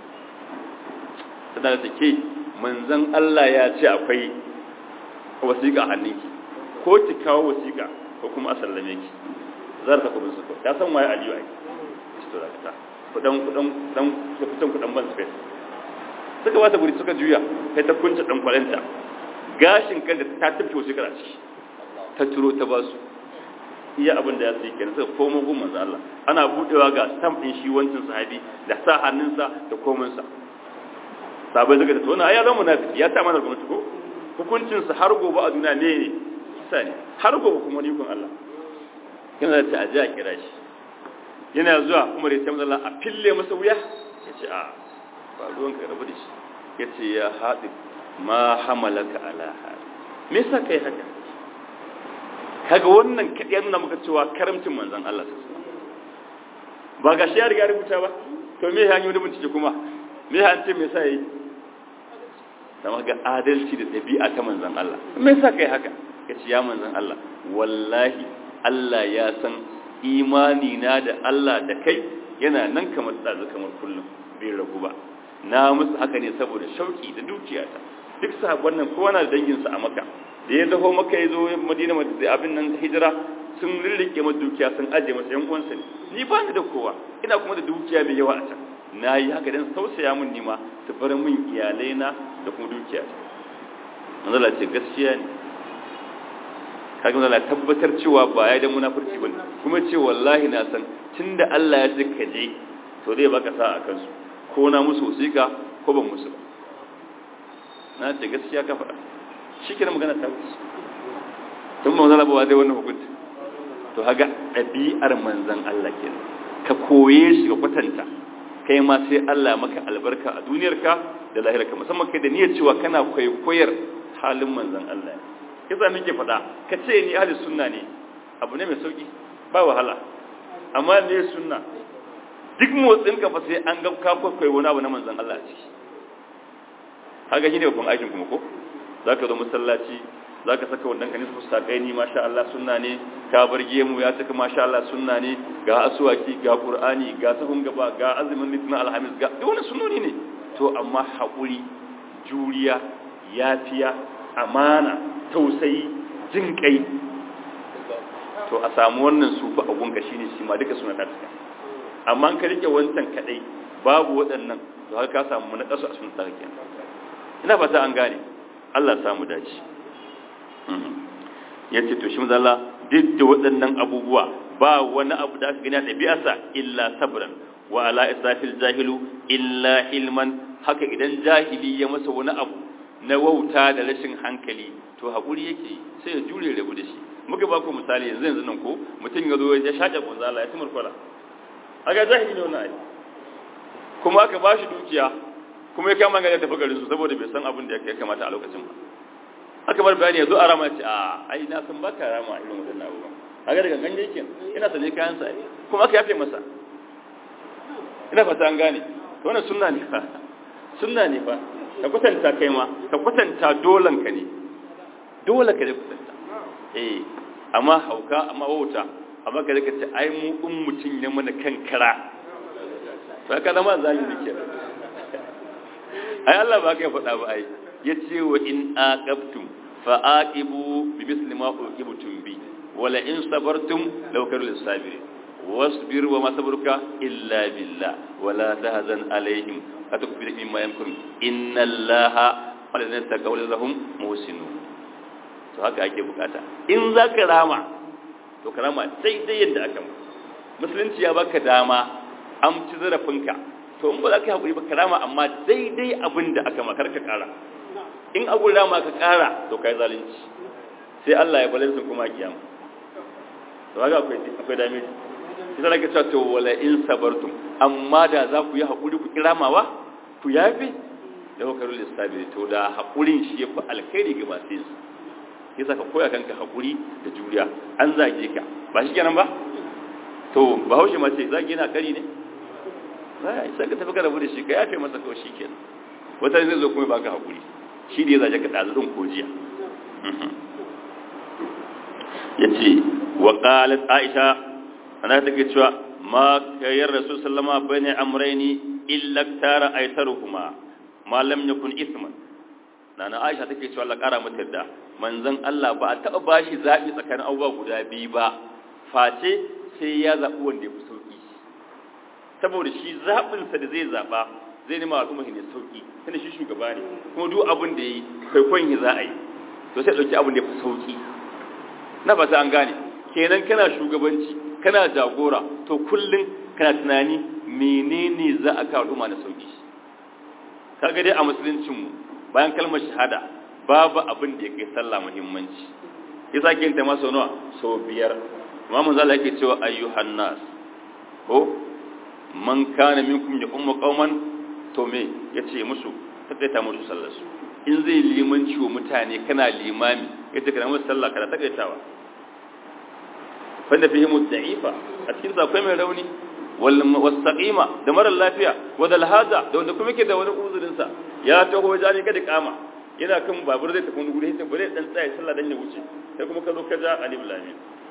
tana da take manzon Allah ya ce akwai wasiƙa hannunki ko ki kawo wasiƙa ko kuma a sallame ki zar ta kubin su ko ta san waye Aliyu ai to da ta kudan kudan kudan kudan kudan ban space suka bata guri suka juya kai ta kunce dan kwalenta gashin kanta ta tafi wasu kara ciki ta turo ta basu iya abin da ya sai kenan suka komo gun manzo Allah ana budewa ga stamp din shi wancin sahabi da sa hannunsa da komin sa sabai suka tattauna ai ya zama munafiki ya ta mana gwamnati ko hukuncin sa har gobe a duniya ne ne kisa ne har gobe kuma ni kun Allah yana da ta aje a kira shi yana zuwa kuma da ya ce Allah a fille masa wuya ya ce a ba ruwan ka rabu da shi ya ce ya haɗi ma hamalaka ala hali me yasa kai haka kaga wannan kaɗai nuna maka cewa karamcin manzon Allah su ba ga shi ya riga rubuta ba to me ya yi wani bincike kuma me ya ce me yasa yayi sama ga adalci da ɗabi'a ta manzon Allah me yasa kai haka ya ce ya manzon Allah wallahi Allah ya san imani na da Allah da kai yana nan kamar ɗazu kamar kullum bai ragu ba na musu haka ne saboda shauki da dukiyata duk sahabban nan kowa na da danginsa a maka da ya daho maka ya zo madina da abin nan hijira sun rirrike masa dukiya sun aje masa yan uwansa ne ni ba ni da kowa ina kuma da dukiya mai yawa a can na yi haka dan tausaya mun nima su bar min iyalai na da kuma dukiya ta manzala ce gaskiya ne kaga Allah tabbatar cewa ba ya da munafurci bane kuma ce wallahi na san tunda Allah ya saka je to zai baka sa a kansu ko na musu wasiƙa ko ban musu ba na ce gaskiya ka faɗa shikenan magana ta wuce tun manzon Allah ba dai wannan hukunci to haga ɗabi'ar manzon Allah kenan ka koye shi ka kwatanta kai ma sai Allah maka albarka a duniyarka da lahirarka musamman kai da niyyar cewa kana kwaikwayar halin manzon Allah kisa nake faɗa ka ce ni ahli sunna ne abu ne mai sauki ba wahala amma ne sunna duk motsin ka fa sai an ga ka kwaikwayo wani abu na manzon Allah ciki haka shine babban aikin kuma ko zaka zo masallaci zaka saka wannan kanis mustaƙai ni masha Allah sunna ne ka barge mu ya saka masha Allah sunna ne ga asuwaki ga qur'ani ga sahun gaba ga azumin litinin alhamis ga duk wani sunnoni ne to amma haƙuri juriya yafiya amana tausayi jin kai to a samu wannan sufa a gunka shine shi ma duka suna tsaka amma ka rike wancan kadai babu waɗannan to har ka samu na kasu a sun tsaka ina fata an gane Allah samu dace ya ce to shi mazala duk da waɗannan abubuwa ba wani abu da aka gani a ɗabi'arsa illa sabran wa ala isafil jahilu illa hilman haka idan jahili ya masa wani abu na wauta da rashin hankali to haƙuri yake sai ya jure rabu da shi muka ba ku misali yanzu yanzu nan ko mutum ya zo ya shaƙe kunzala ya tumur kwala aga jahili ne wannan ai kuma aka ba shi dukiya kuma ya kama ga ya tafi garin su saboda bai san abin da ya kamata a lokacin ba aka bar bayani yanzu a rama ce a ai na san baka rama irin wadannan abubuwan kaga daga ganye yake ina sane kayan sa kuma aka yafe masa ina fata an gane to wannan sunna ne fa sunna ne fa ka kwatanta kai ma ka kwatanta dolan ka ne dole ka ne kwatanta eh amma hauka amma wauta amma ka rika ce ai mu in mutun ya mana kankara to ka zama zai ne ke ai Allah ba ka faɗa ba ai yace wa in aqabtum fa aqibu bi misli ma uqibtum bi wala in sabartum law kanu lisabirin wasbir wa ma sabruka illa billah wala tahzan alaihim atukbir mimma yamkurun inna allaha walladhina taqaw lahum muhsinun to haka ake bukata in zaka rama to karama sai dai yadda aka musulunci ya baka dama an ci zarafinka to in ba za ka yi haƙuri ba karama amma daidai abin da aka makar ka ƙara in abin rama ka ƙara to ka yi zalunci sai Allah ya balansu kuma a kiyama to haka akwai akwai damage shi sai ka cewa to wala in sabartum amma da za ku yi haƙuri ku kiramawa ku yafi da hukarul istabiri to da haƙurin shi yafi alkhairi ga masu yin yasa ka koya kanka haƙuri da juriya an zage ka ba shi kenan ba to bahaushe mace zage na kari ne sai ka tafi ka rabu da shi ka yafe masa kawai shi kenan wata zai zo kuma baka hakuri shi da ya zaje ka ɗazu ɗin ko jiya ya ce wa ƙalat aisha ana take cewa ma kayyar rasul sallama bane amraini illa tara aitaruhuma ma lam yakun isman nana aisha take cewa Allah ƙara mata da manzon Allah ba a taɓa bashi zaɓi tsakanin abubuwa guda biyu ba face sai ya zaɓi wanda ya fi sauƙi saboda shi zaɓinsa da zai zaɓa zai nema al'umma ne sauƙi tunda shi shugaba ne kuma duk abin da yi kwaikwayon yi za a yi to sai ɗauki abin da ya fi sauƙi na ba an gane kenan kana shugabanci kana jagora to kullum kana tunani menene za a kawo al'umma na sauƙi kaga dai a musuluncinmu bayan kalmar shahada babu abin da ya kai sallah muhimmanci ya sake yin ta masa nawa sau biyar amma mun zala yake cewa ayyuhan nas ko man kana minkum ya umma qauman to me yace musu takaita musu sallar su in zai limanci wa mutane kana limami yace kana musu sallah kana takaitawa fanda fihi mudda'ifa a cikin sa akwai mai rauni wal wasaqima da mara lafiya wadal hada da wanda kuma yake da wani uzurin sa ya taho jani kada kama yana kan babur zai tafi wani guri sai bare dan tsaya sallah dan ya wuce sai kuma ka zo ka ja alif lamin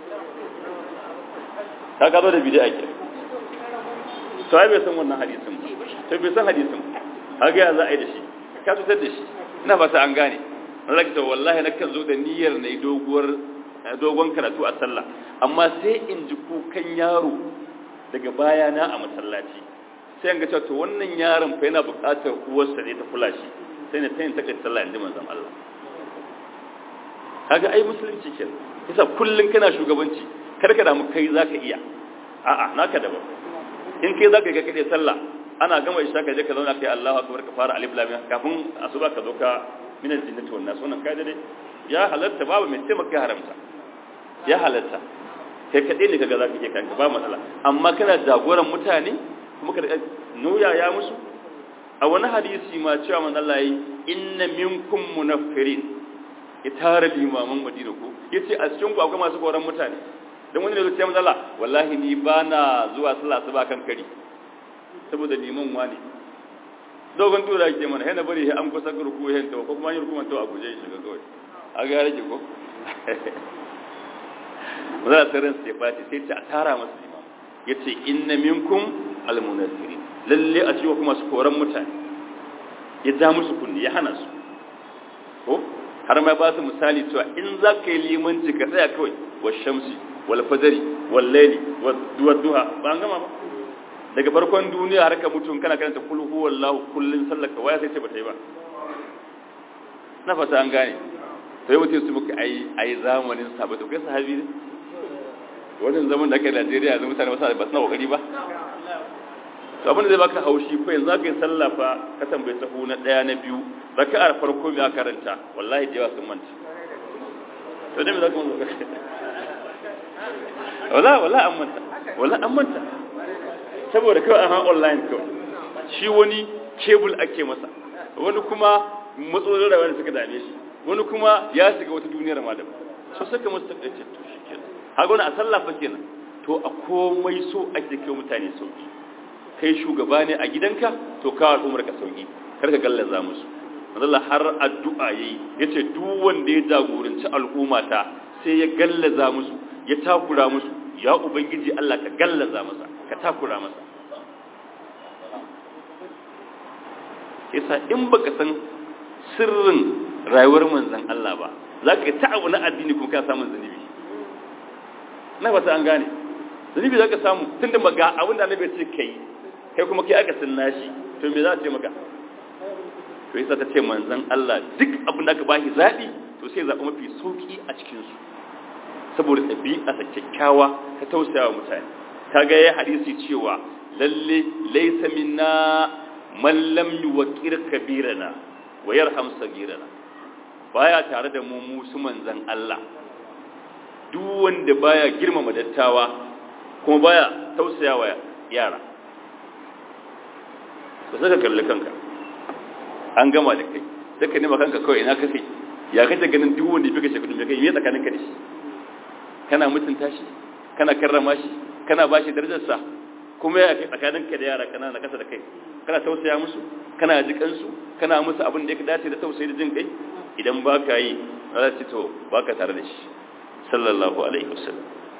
ka ka zo da bid'a ke to ai bai san wannan hadisin ba to bai san hadisin ba ga ya za a yi da shi ka tutar da shi ina fata an gane Allah ta wallahi na kan zo da niyyar na yi doguwar dogon karatu a sallah amma sai in ji kukan yaro daga bayana a masallaci sai an ga cewa to wannan yaron fa yana buƙatar uwarsa ne ta kula shi sai na tayin take sallah inda manzon Allah kaga ai musulunci ke yasa kullun kana shugabanci kar ka damu kai zaka iya a'a naka daban in kai zaka ga kade sallah ana gama isha ka je ka zauna kai Allahu akbar ka fara alif lam kafin asuba ka zo ka min al-jinnati wan nas wannan kai dai ya halatta babu mai taimaka haramta ya halatta kai kaɗai ne kaga za ka iya kanka ba matsala amma kana jagoran mutane kuma ka nuya ya musu a wani hadisi ma cewa man Allah yi inna minkum munaffirin ya tara limaman madina ko yace a cikin ku akwai masu koran mutane dan wani ne zai ce man Allah wallahi ni ba na zuwa sallah su ba kan kari saboda liman wani dogon tura ke mana yana bari an kusa gurku hen to ko kuma yin rukuman to a guje shi ga kawai a ga rage ko za a tsarin sai fati sai ta tara masu imam ya ce inna minkum almunasirin lalle a cewa kuma su koran mutane ya ja musu kunni ya hana su ko har ma ba su misali cewa in za ka yi limanci ka tsaya kawai wa shamsi wal fajari wal laili wa duha ba an gama ba daga farkon duniya har ka mutum kana karanta kul huwallahu kullun sallaka waya sai ce ba ta yi ba na fata an gane sai mutum su muka ai ai zamanin sahabbai to kai sahabi ne wannan zaman da aka yi Najeriya yanzu mutane ba su na kokari ba to abin da zai baka haushi ko yanzu aka yi sallah fa ka tambaye sahu na daya na biyu raka'ar farko ya karanta wallahi da yawa sun manta to dai me zaka mun wala wala an manta wala an manta saboda kawai an online kawai shi wani kebul ake masa wani kuma matsalolin rayuwa da suka dame shi wani kuma ya shiga wata duniyar ma daban so saka musu takaice to shi kenan haka wani a sallah fa kenan to a komai so ake kai mutane sauki kai shugaba ne a gidanka to ka al'umar ka sauki kar ka gallaza musu Allah har addu'a yayi yace duk wanda ya jagoranci al'umma ta sai ya gallaza musu ya takura musu ya ubangiji Allah ka gallaza masa ka takura masa yasa in baka san sirrin rayuwar manzon Allah ba za ka ta abu na addini kuma ka samun zunubi na fata an gane zunubi za ka samu tun da maga abin da annabi ce kai kai kuma kai aka sunna shi to me za ta ce maka to yasa ta ce manzon Allah duk abin da aka bashi zabi to sai zaɓi mafi sauki a cikin su saboda ɗabi'a ta kyakkyawa ta tausayawa mutane ta ga ya hadisi cewa lalle laysa minna man lam yuwaqqir kabirana wa yarham sagirana baya tare da mu musu manzan Allah duk wanda baya girmama dattawa kuma baya tausayawa yara ka saka kalli kanka an gama da kai saka nema kanka kawai ina kake ya kace ganin duk wanda fika shekaru me kai me tsakanin ka da shi kana mutunta shi kana karrama shi kana bashi darajar sa kuma ya tsakanin ka da yara kana na kasa da kai kana tausaya musu kana jikan su kana musu abin da ya dace da tausayi da jin kai idan ba ka yi za ci to ba ka tare da shi sallallahu alaihi wasallam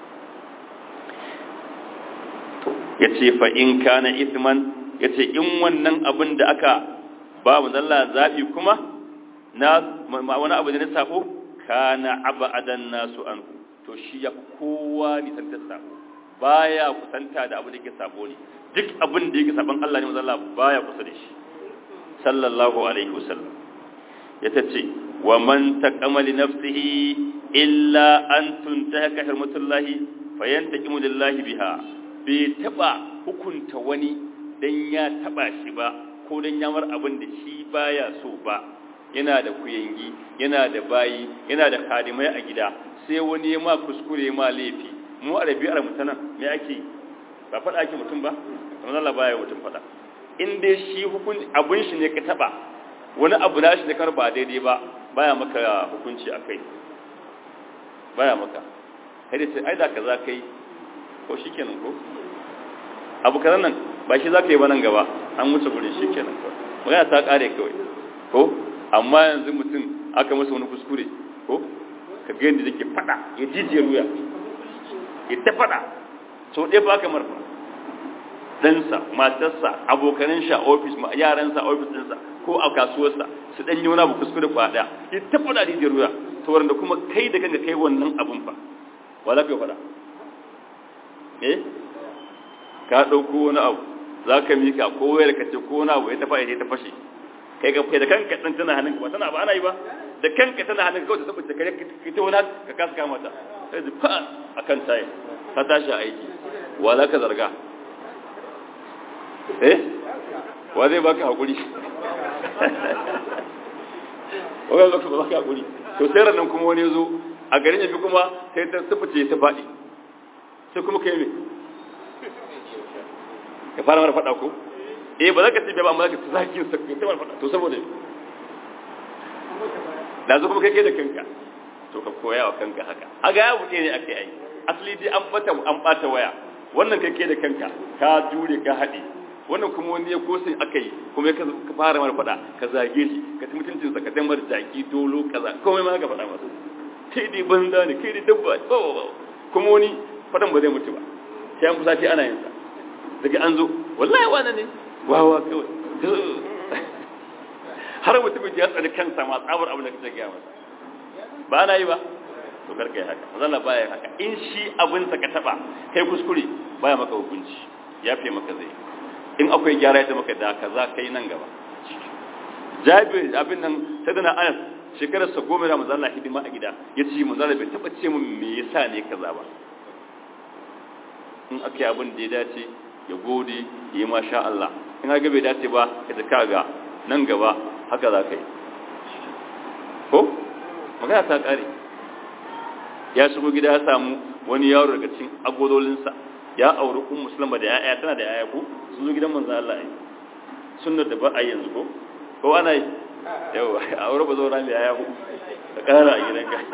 ya ce fa in kana ithman ya ce in wannan abin da aka ba mu zalla zaɓi kuma na wani abu da na sako kana abadan nasu an to shi ya kowa nisantar sako baya kusanta da abu da yake sabo ne duk abin da yake saban Allah ne mazalla baya kusa da shi sallallahu alaihi wasallam ya tace wa man taqama li nafsihi illa an tuntahaka hurmatullahi fayantaqimu lillahi biha bai taba hukunta wani dan ya taba shi ba ko dan ya mar abin da shi baya so ba yana da kuyangi yana da bayi yana da kadimai a gida sai wani ya ma kuskure ma laifi mu a rabi'ar mutanen me ake ba faɗa ake mutum ba kamar Allah baya mutum faɗa in dai shi hukun abun shi ne ka taba wani abu na shi ne kar ba daidai ba baya maka hukunci a kai baya maka kai da ce ai da kaza kai ko shikenan ko abu kazan nan ba shi za ka yi ba nan gaba an wuce gurin shikenan ko magana ta kare kawai ko amma yanzu mutum aka masa wani kuskure ko ka ga yadda yake fada ya jijiyar wuya ya ta fada sau ɗaya ba ka marfa ɗansa matarsa abokanin shi a ofis yaransa a ofis ɗinsa ko a kasuwarsa su ɗan yi wani abu kuskure kwa ɗaya ya ta fada da jijiyar wuya ta wanda kuma kai da kanka kai wannan abun fa wa za ka yi fada eh ka ɗauko wani abu za ka mika ko wayar ka ce ko wani abu ya tafa ya ta fashe kai ka kai da kanka ɗan tana hannun ba tana ba ana yi ba da kanka tana hannun kawai ta saboda kare ka ta wani ka kasa kama ta sai da fa akan tayi ta tashi aiki wa za ka zarga eh wa zai baka hakuri wa zai baka baka hakuri to sai ranan kuma wani zo a garin yafi kuma sai ta sufuce ta faɗi sai kuma kai me ka fara mara faɗa ko eh ba za ka tafi ba amma za ka zaki sa ta mara faɗa to saboda da zo kuma kai da kanka to ka koya wa kanka haka haga ya buɗe ne akai ai asali dai an bata an bata waya wannan kai da kanka ka jure ka haɗe wannan kuma wani ya kosin aka yi kuma ka fara mara faɗa ka zage shi ka ci mutuncin sa ka damar jaki dolo kaza komai ma ka faɗa masa kai dai banza ne kai dai dabba kuma wani faɗan ba zai mutu ba sai an fusace ana yin sa daga an zo wallahi wani ne wawa kawai har mutumin ya tsari kansa ma tsabar abin da kace gaya masa ba na yi ba to karka yi haka mazalla baya haka in shi abin sa ka taba kai kuskure baya maka hukunci ya fi maka zai in akwai gyara ya maka da kaza kai nan gaba jabir abin nan sai da na anas shekarar sa goma da mazalla hidima a gida ya ce mazalla bai taba ce min me yasa ne kaza ba in aka yi abin da ya dace ya gode ya yi masha Allah in haka bai dace ba ya ta ga nan gaba haka za ka yi ko magana ta ƙare ya shigo gida ya samu wani yaro daga cikin agodolinsa ya auri un musulma da ya'ya tana da ya'ya ko sun zo gidan manzo Allah yi sunnar da ba a yanzu ko ko ana yi yau aure ba zo ran da ya'ya ku ka ƙara a gidan ka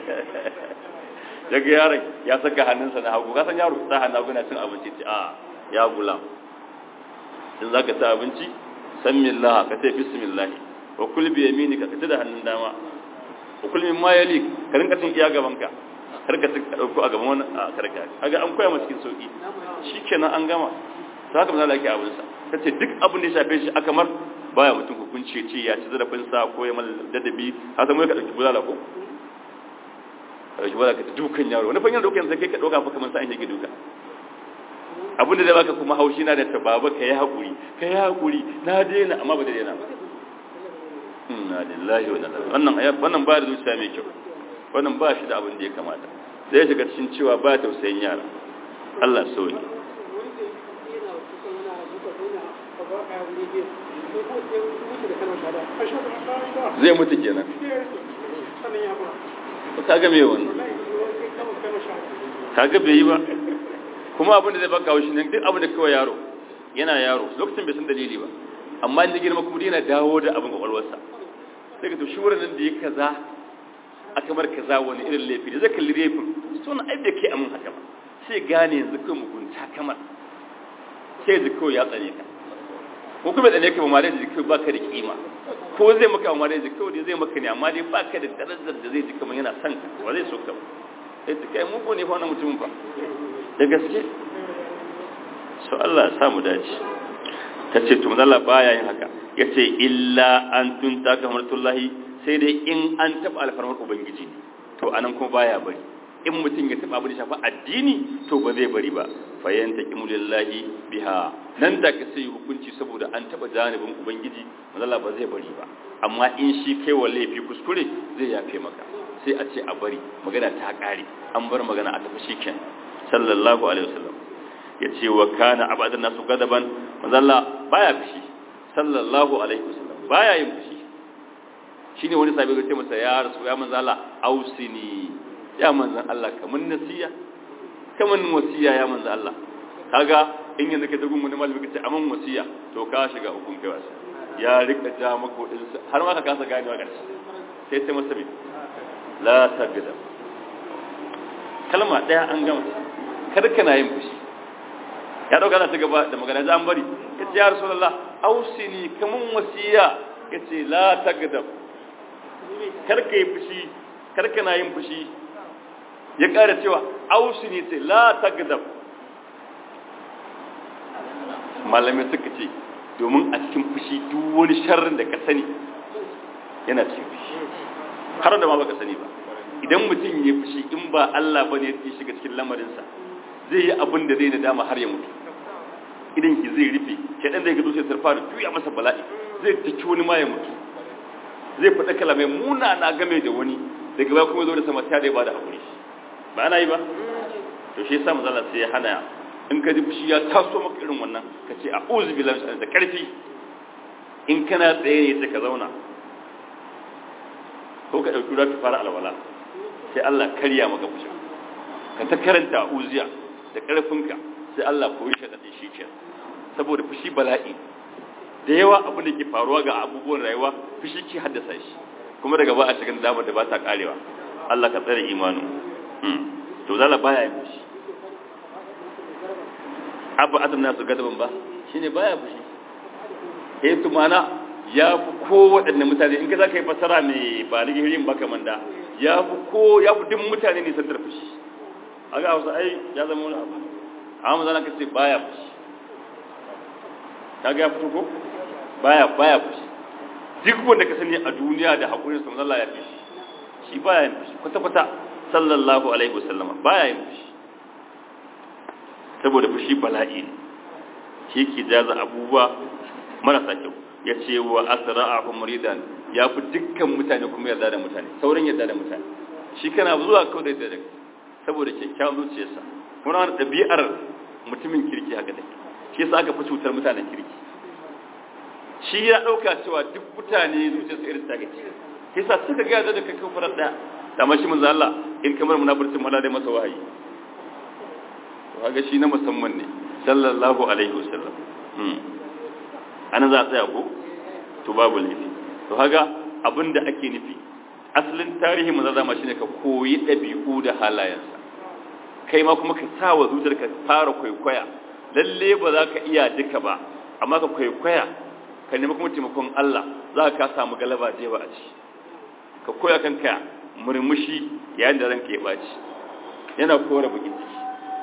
daga yaron ya saka hannunsa na hagu kasan yaro sa hannu hagu na cin abinci ce a ya gulam in za ka ci abinci san millah ka ce bismillah wa kul bi yaminika ka ci da hannun dama wa kul min ma yalik ka rinka cin iya gaban ka kar ka ci dauko a gaban wani a karka kaga an koya masa cikin sauki shikenan an gama ta haka misali ake abin sa tace duk abin da ya shafe shi aka mar baya mutum hukunci ce ya ci zarafin sa ko ya mal dadabi har sai ka dauki bulala ko ka dauki bulala ka ta dukan yaro wani fanyan dukan sai kai ka dauka fa kamar sa an yake duka abin da zai baka kuma haushi na da ta baba ka yi haƙuri ka yi haƙuri na daina amma ba da daina ba inna lillahi wa inna ilaihi wannan ayat wannan ba da zuciya mai kyau wannan ba shi da abin da ya kamata zai shiga cikin cewa ba tausayin yara Allah so ne zai mutu kenan ka ga me wannan ka ga bai yi ba kuma abin da zai baka haushi ne duk abin da kawai yaro yana yaro lokacin bai san dalili ba amma inda girma kuma yana dawo da abin kwakwalwarsa sai ka to shi wurin da ya kaza a kamar kaza wani irin laifi da zai kalli laifin so na aibe kai amin haka ba sai gane yanzu kai mugunta kamar sai yanzu kawai ya tsane ka ko kuma tsane ka ba ma dai da kai baka da kima ko zai maka amma dai da kawai zai maka ne amma dai baka da darajar da zai ji kamar yana son ka ba zai so ka ba sai ta kai mugu ne fa wannan mutumin fa da gaske so Allah ya samu dace ta ce to Allah baya yin haka ya ce illa an tunta kamartullahi sai dai in an taɓa alfarmar ubangiji to anan kuma baya bari in mutum ya taɓa abin da shafa addini to ba zai bari ba fayyanta kimulillahi biha nan da ka sai hukunci saboda an taɓa janibin ubangiji mazala ba zai bari ba amma in shi kai wa laifi kuskure zai yafe maka sai a ce a bari magana ta ƙare an bar magana a tafi shi kenan sallallahu alaihi wasallam ya ce wa kana abadan nasu gadaban manzalla baya fushi sallallahu alaihi wasallam baya yin fushi shine wani sabi ya ce masa ya rasu ya manzalla ausini ya manzan Allah kaman nasiya kaman wasiya ya manzan Allah kaga in yanzu ka tagun mun malami kace aman wasiya to ka shiga hukun kai wasa ya rika ja maka din har ma ka kasa ganewa karshe sai sai masa bi la tabida kalma daya an gama kada kana yin fushi ya dauka na ta gaba da magana za an bari ya ce ya rasulallah ausini kamun wasiya ya ce la tagdab karka yi fushi karka na yin fushi ya ƙara cewa ausini ce la tagdab malamai suka ce domin a cikin fushi duk wani sharrin da ka sani yana cikin fushi har da ma baka sani ba idan mutum ya fushi in ba Allah bane ya shiga cikin lamarinsa zai yi abin da zai nadama har ya mutu idan ki zai rufe shaɗan zai ga zuciyar sarfa da juya masa bala'i zai taki wani ma ya mutu zai faɗa kalamai muna na game da wani daga baya kuma zo da sama ta da ba da haƙuri ba ana yi ba to shi yasa manzala sai ya hana in ka ji fushi ya taso maka irin wannan ka ce a'udhu billahi da karfi in kana tsaye ne sai ka zauna ko ka dauki ruwa ka fara alwala sai Allah karya maka fushi ka ta karanta uziya da karfinka sai Allah koyi shi da shi ke saboda fushi bala'i da yawa abin da ke faruwa ga abubuwan rayuwa fushi ke haddasa shi kuma daga ba a cikin damar da ba ta karewa Allah ka tsare imanu to zala baya yin fushi abu adam nasu gadaban ba shine baya fushi eh to mana ya fi ko waɗanne mutane in ka za ka yi fasara mai ba ni gihirin ba kamar da ya fi ko ya fi duk mutane ne sandar fushi a ga wasu ai ya zama wani abu amma zana ka ce baya fushi ka ga ya fito ko baya baya fushi duk wanda ka sani a duniya da haƙurin sa Allah ya fi shi shi baya yin fushi kwata-kwata sallallahu alaihi wasallama baya yin fushi saboda fushi bala'i ne shi ke jaza abubuwa marasa kyau ya ce wa asra'ahu muridan ya fi dukkan mutane kuma yarda da mutane sauran yarda da mutane shi kana zuwa kawai da daga saboda kyakkyawan zuciyarsa kuma wani ɗabi'ar mutumin kirki haka take shi yasa aka fi cutar mutanen kirki shi ya ɗauka cewa duk mutane zuciyarsa irin ta gaci shi yasa suka ga da kai kan farar ɗaya da mashi manzo Allah in kamar munafircin mala dai masa wahayi to kaga shi na musamman ne sallallahu alaihi wasallam ana za a tsaya ko to babu laifi to kaga abinda ake nufi asalin tarihi manzo zama shine ka koyi dabi'u da halayensa kai ma kuma ka sa wa zuciyarka fara kwaikwaya lalle ba za ka iya duka ba amma ka kwaikwaya ka nemi kuma taimakon Allah za ka samu galaba da yawa a ci ka koya kanka murmushi yayin da ranka ya baci yana kora bakin ciki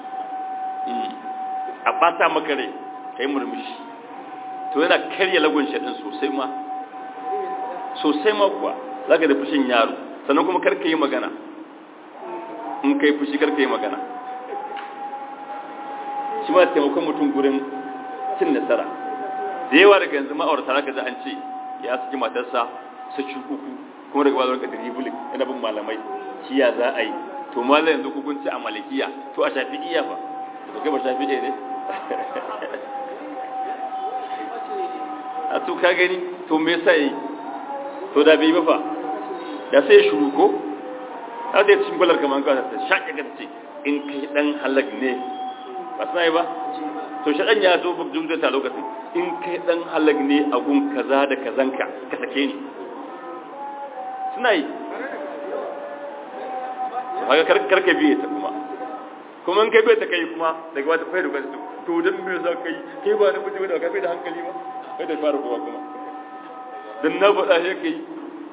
a bata maka rai kai murmushi to yana karya lagun shaɗin sosai ma sosai ma kuwa za ka da fushin yaro sannan kuma karka yi magana in kai fushi karka yi magana shi ma taimakon mutum gurin cin nasara da yawa daga yanzu ma'aurata za ka ji an ce ya saki matarsa saki uku kuma daga bazar ka dribulin yana bin malamai shi ya za a yi to malam yanzu hukunci a malikiya to a shafi iya ba to kai ba shafi iya ne a to ka gani to me yasa yi to da bai ba fa da sai shuru ko a da cikin balar kamar ka ta shaƙe ka ce in kai dan halak ne ba sai ba to shaɗan ya zo babban zai ta lokacin in kai dan halak ne a gun kaza da kazanka ka sake ni suna yi haka karka biye ta kuma kuma in kai bai ta kai kuma daga wata fai da kwasi to don me za ka yi kai ba na mutum da ka bai da hankali ba kai da fara kowa kuma don na faɗa shi ka yi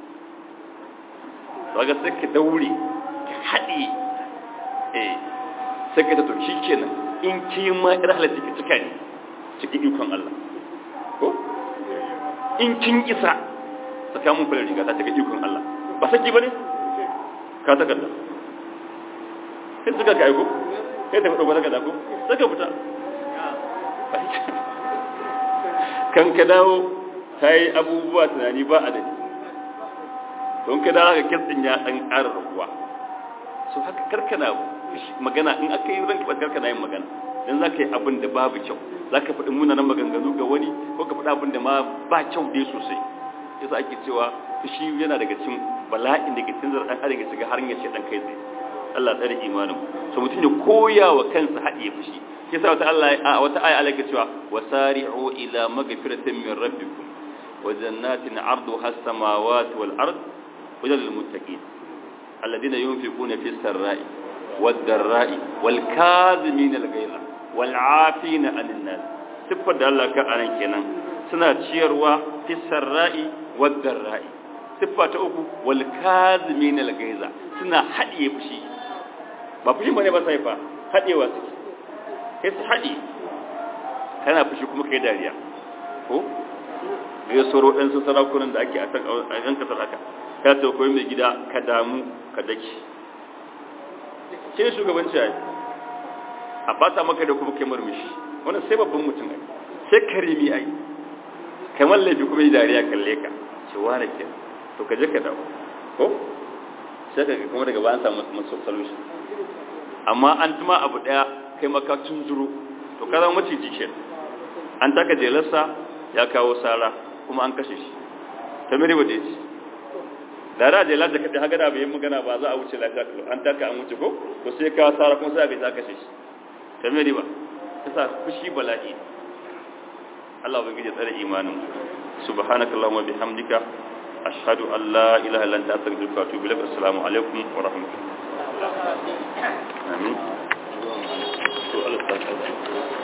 daga sai ka daure ka haɗe eh sai ka ta to shi kenan in ki ma ir halatta ka cika ne cikin ikon Allah ko in kin isa saka mun kula riga ta cika ikon Allah ba saki bane ka takarda sai suka ga aiko sai ta fito takarda ko sai ka fita kan ka dawo kai abubuwa tunani ba adadi don ka dawo ka kitsin ya dan ƙara rabuwa so haka karkana magana in aka yi ranka ba karkana yin magana dan za ka yi abin da babu kyau za ka faɗi munanan maganganu ga wani ko ka faɗi abin da ma ba kyau dai sosai yasa ake cewa fushi yana daga cikin bala'in da ke tunzar dan adam ya shiga har ya ce dan kai tsaye Allah tsare imanin so mutum ya koya wa kansa haɗiye fushi ke sa wata Allah a wata aya Allah ke cewa wasari'u ila magfiratin min rabbikum wa jannatin 'arduha as-samawati wal ard wajen lil muttaqin alladhina yunfiquna fi sarra'i wad darra'i wal kazimin al ghayza wal 'afina 'anil nas sifar da Allah ka anan kenan suna ciyarwa fi sarra'i wad darra'i siffa ta uku wal kazimin al ghayza suna haɗiye fushi ba fushi bane ba sai fa haɗewa suke sai su haɗe kana fushi kuma kai dariya ko ya soro ɗan su sarakunan da ake a yan kasar aka ka ce koyi mai gida ka damu ka daki ke shugabanci ai a fata maka da kuma kai murmushi wannan sai babban mutum ai sai karimi ai kamar laifi kuma yi dariya kalle ka ce wane ke to ka je ka dawo ko sai ka kuma daga bayan samu masu solution amma an tuma abu daya kai maka tunzuro to ka zama maciji ke an taka jelarsa ya kawo sara kuma an kashe shi ta miri waje ce da da jelar da kaɗe hagada bai yi magana ba za a wuce lafiya kalo an taka an wuce ko to sai kawo sara kuma sai a gaisa kashe shi ta miri ba ta sa fushi bala'i Allah ubangiji tsare imanin subhanakallahumma bihamdika ashhadu an la ilaha illa anta astaghfiruka wa atubu ilaik assalamu alaikum wa rahmatullahi amin to Allah ta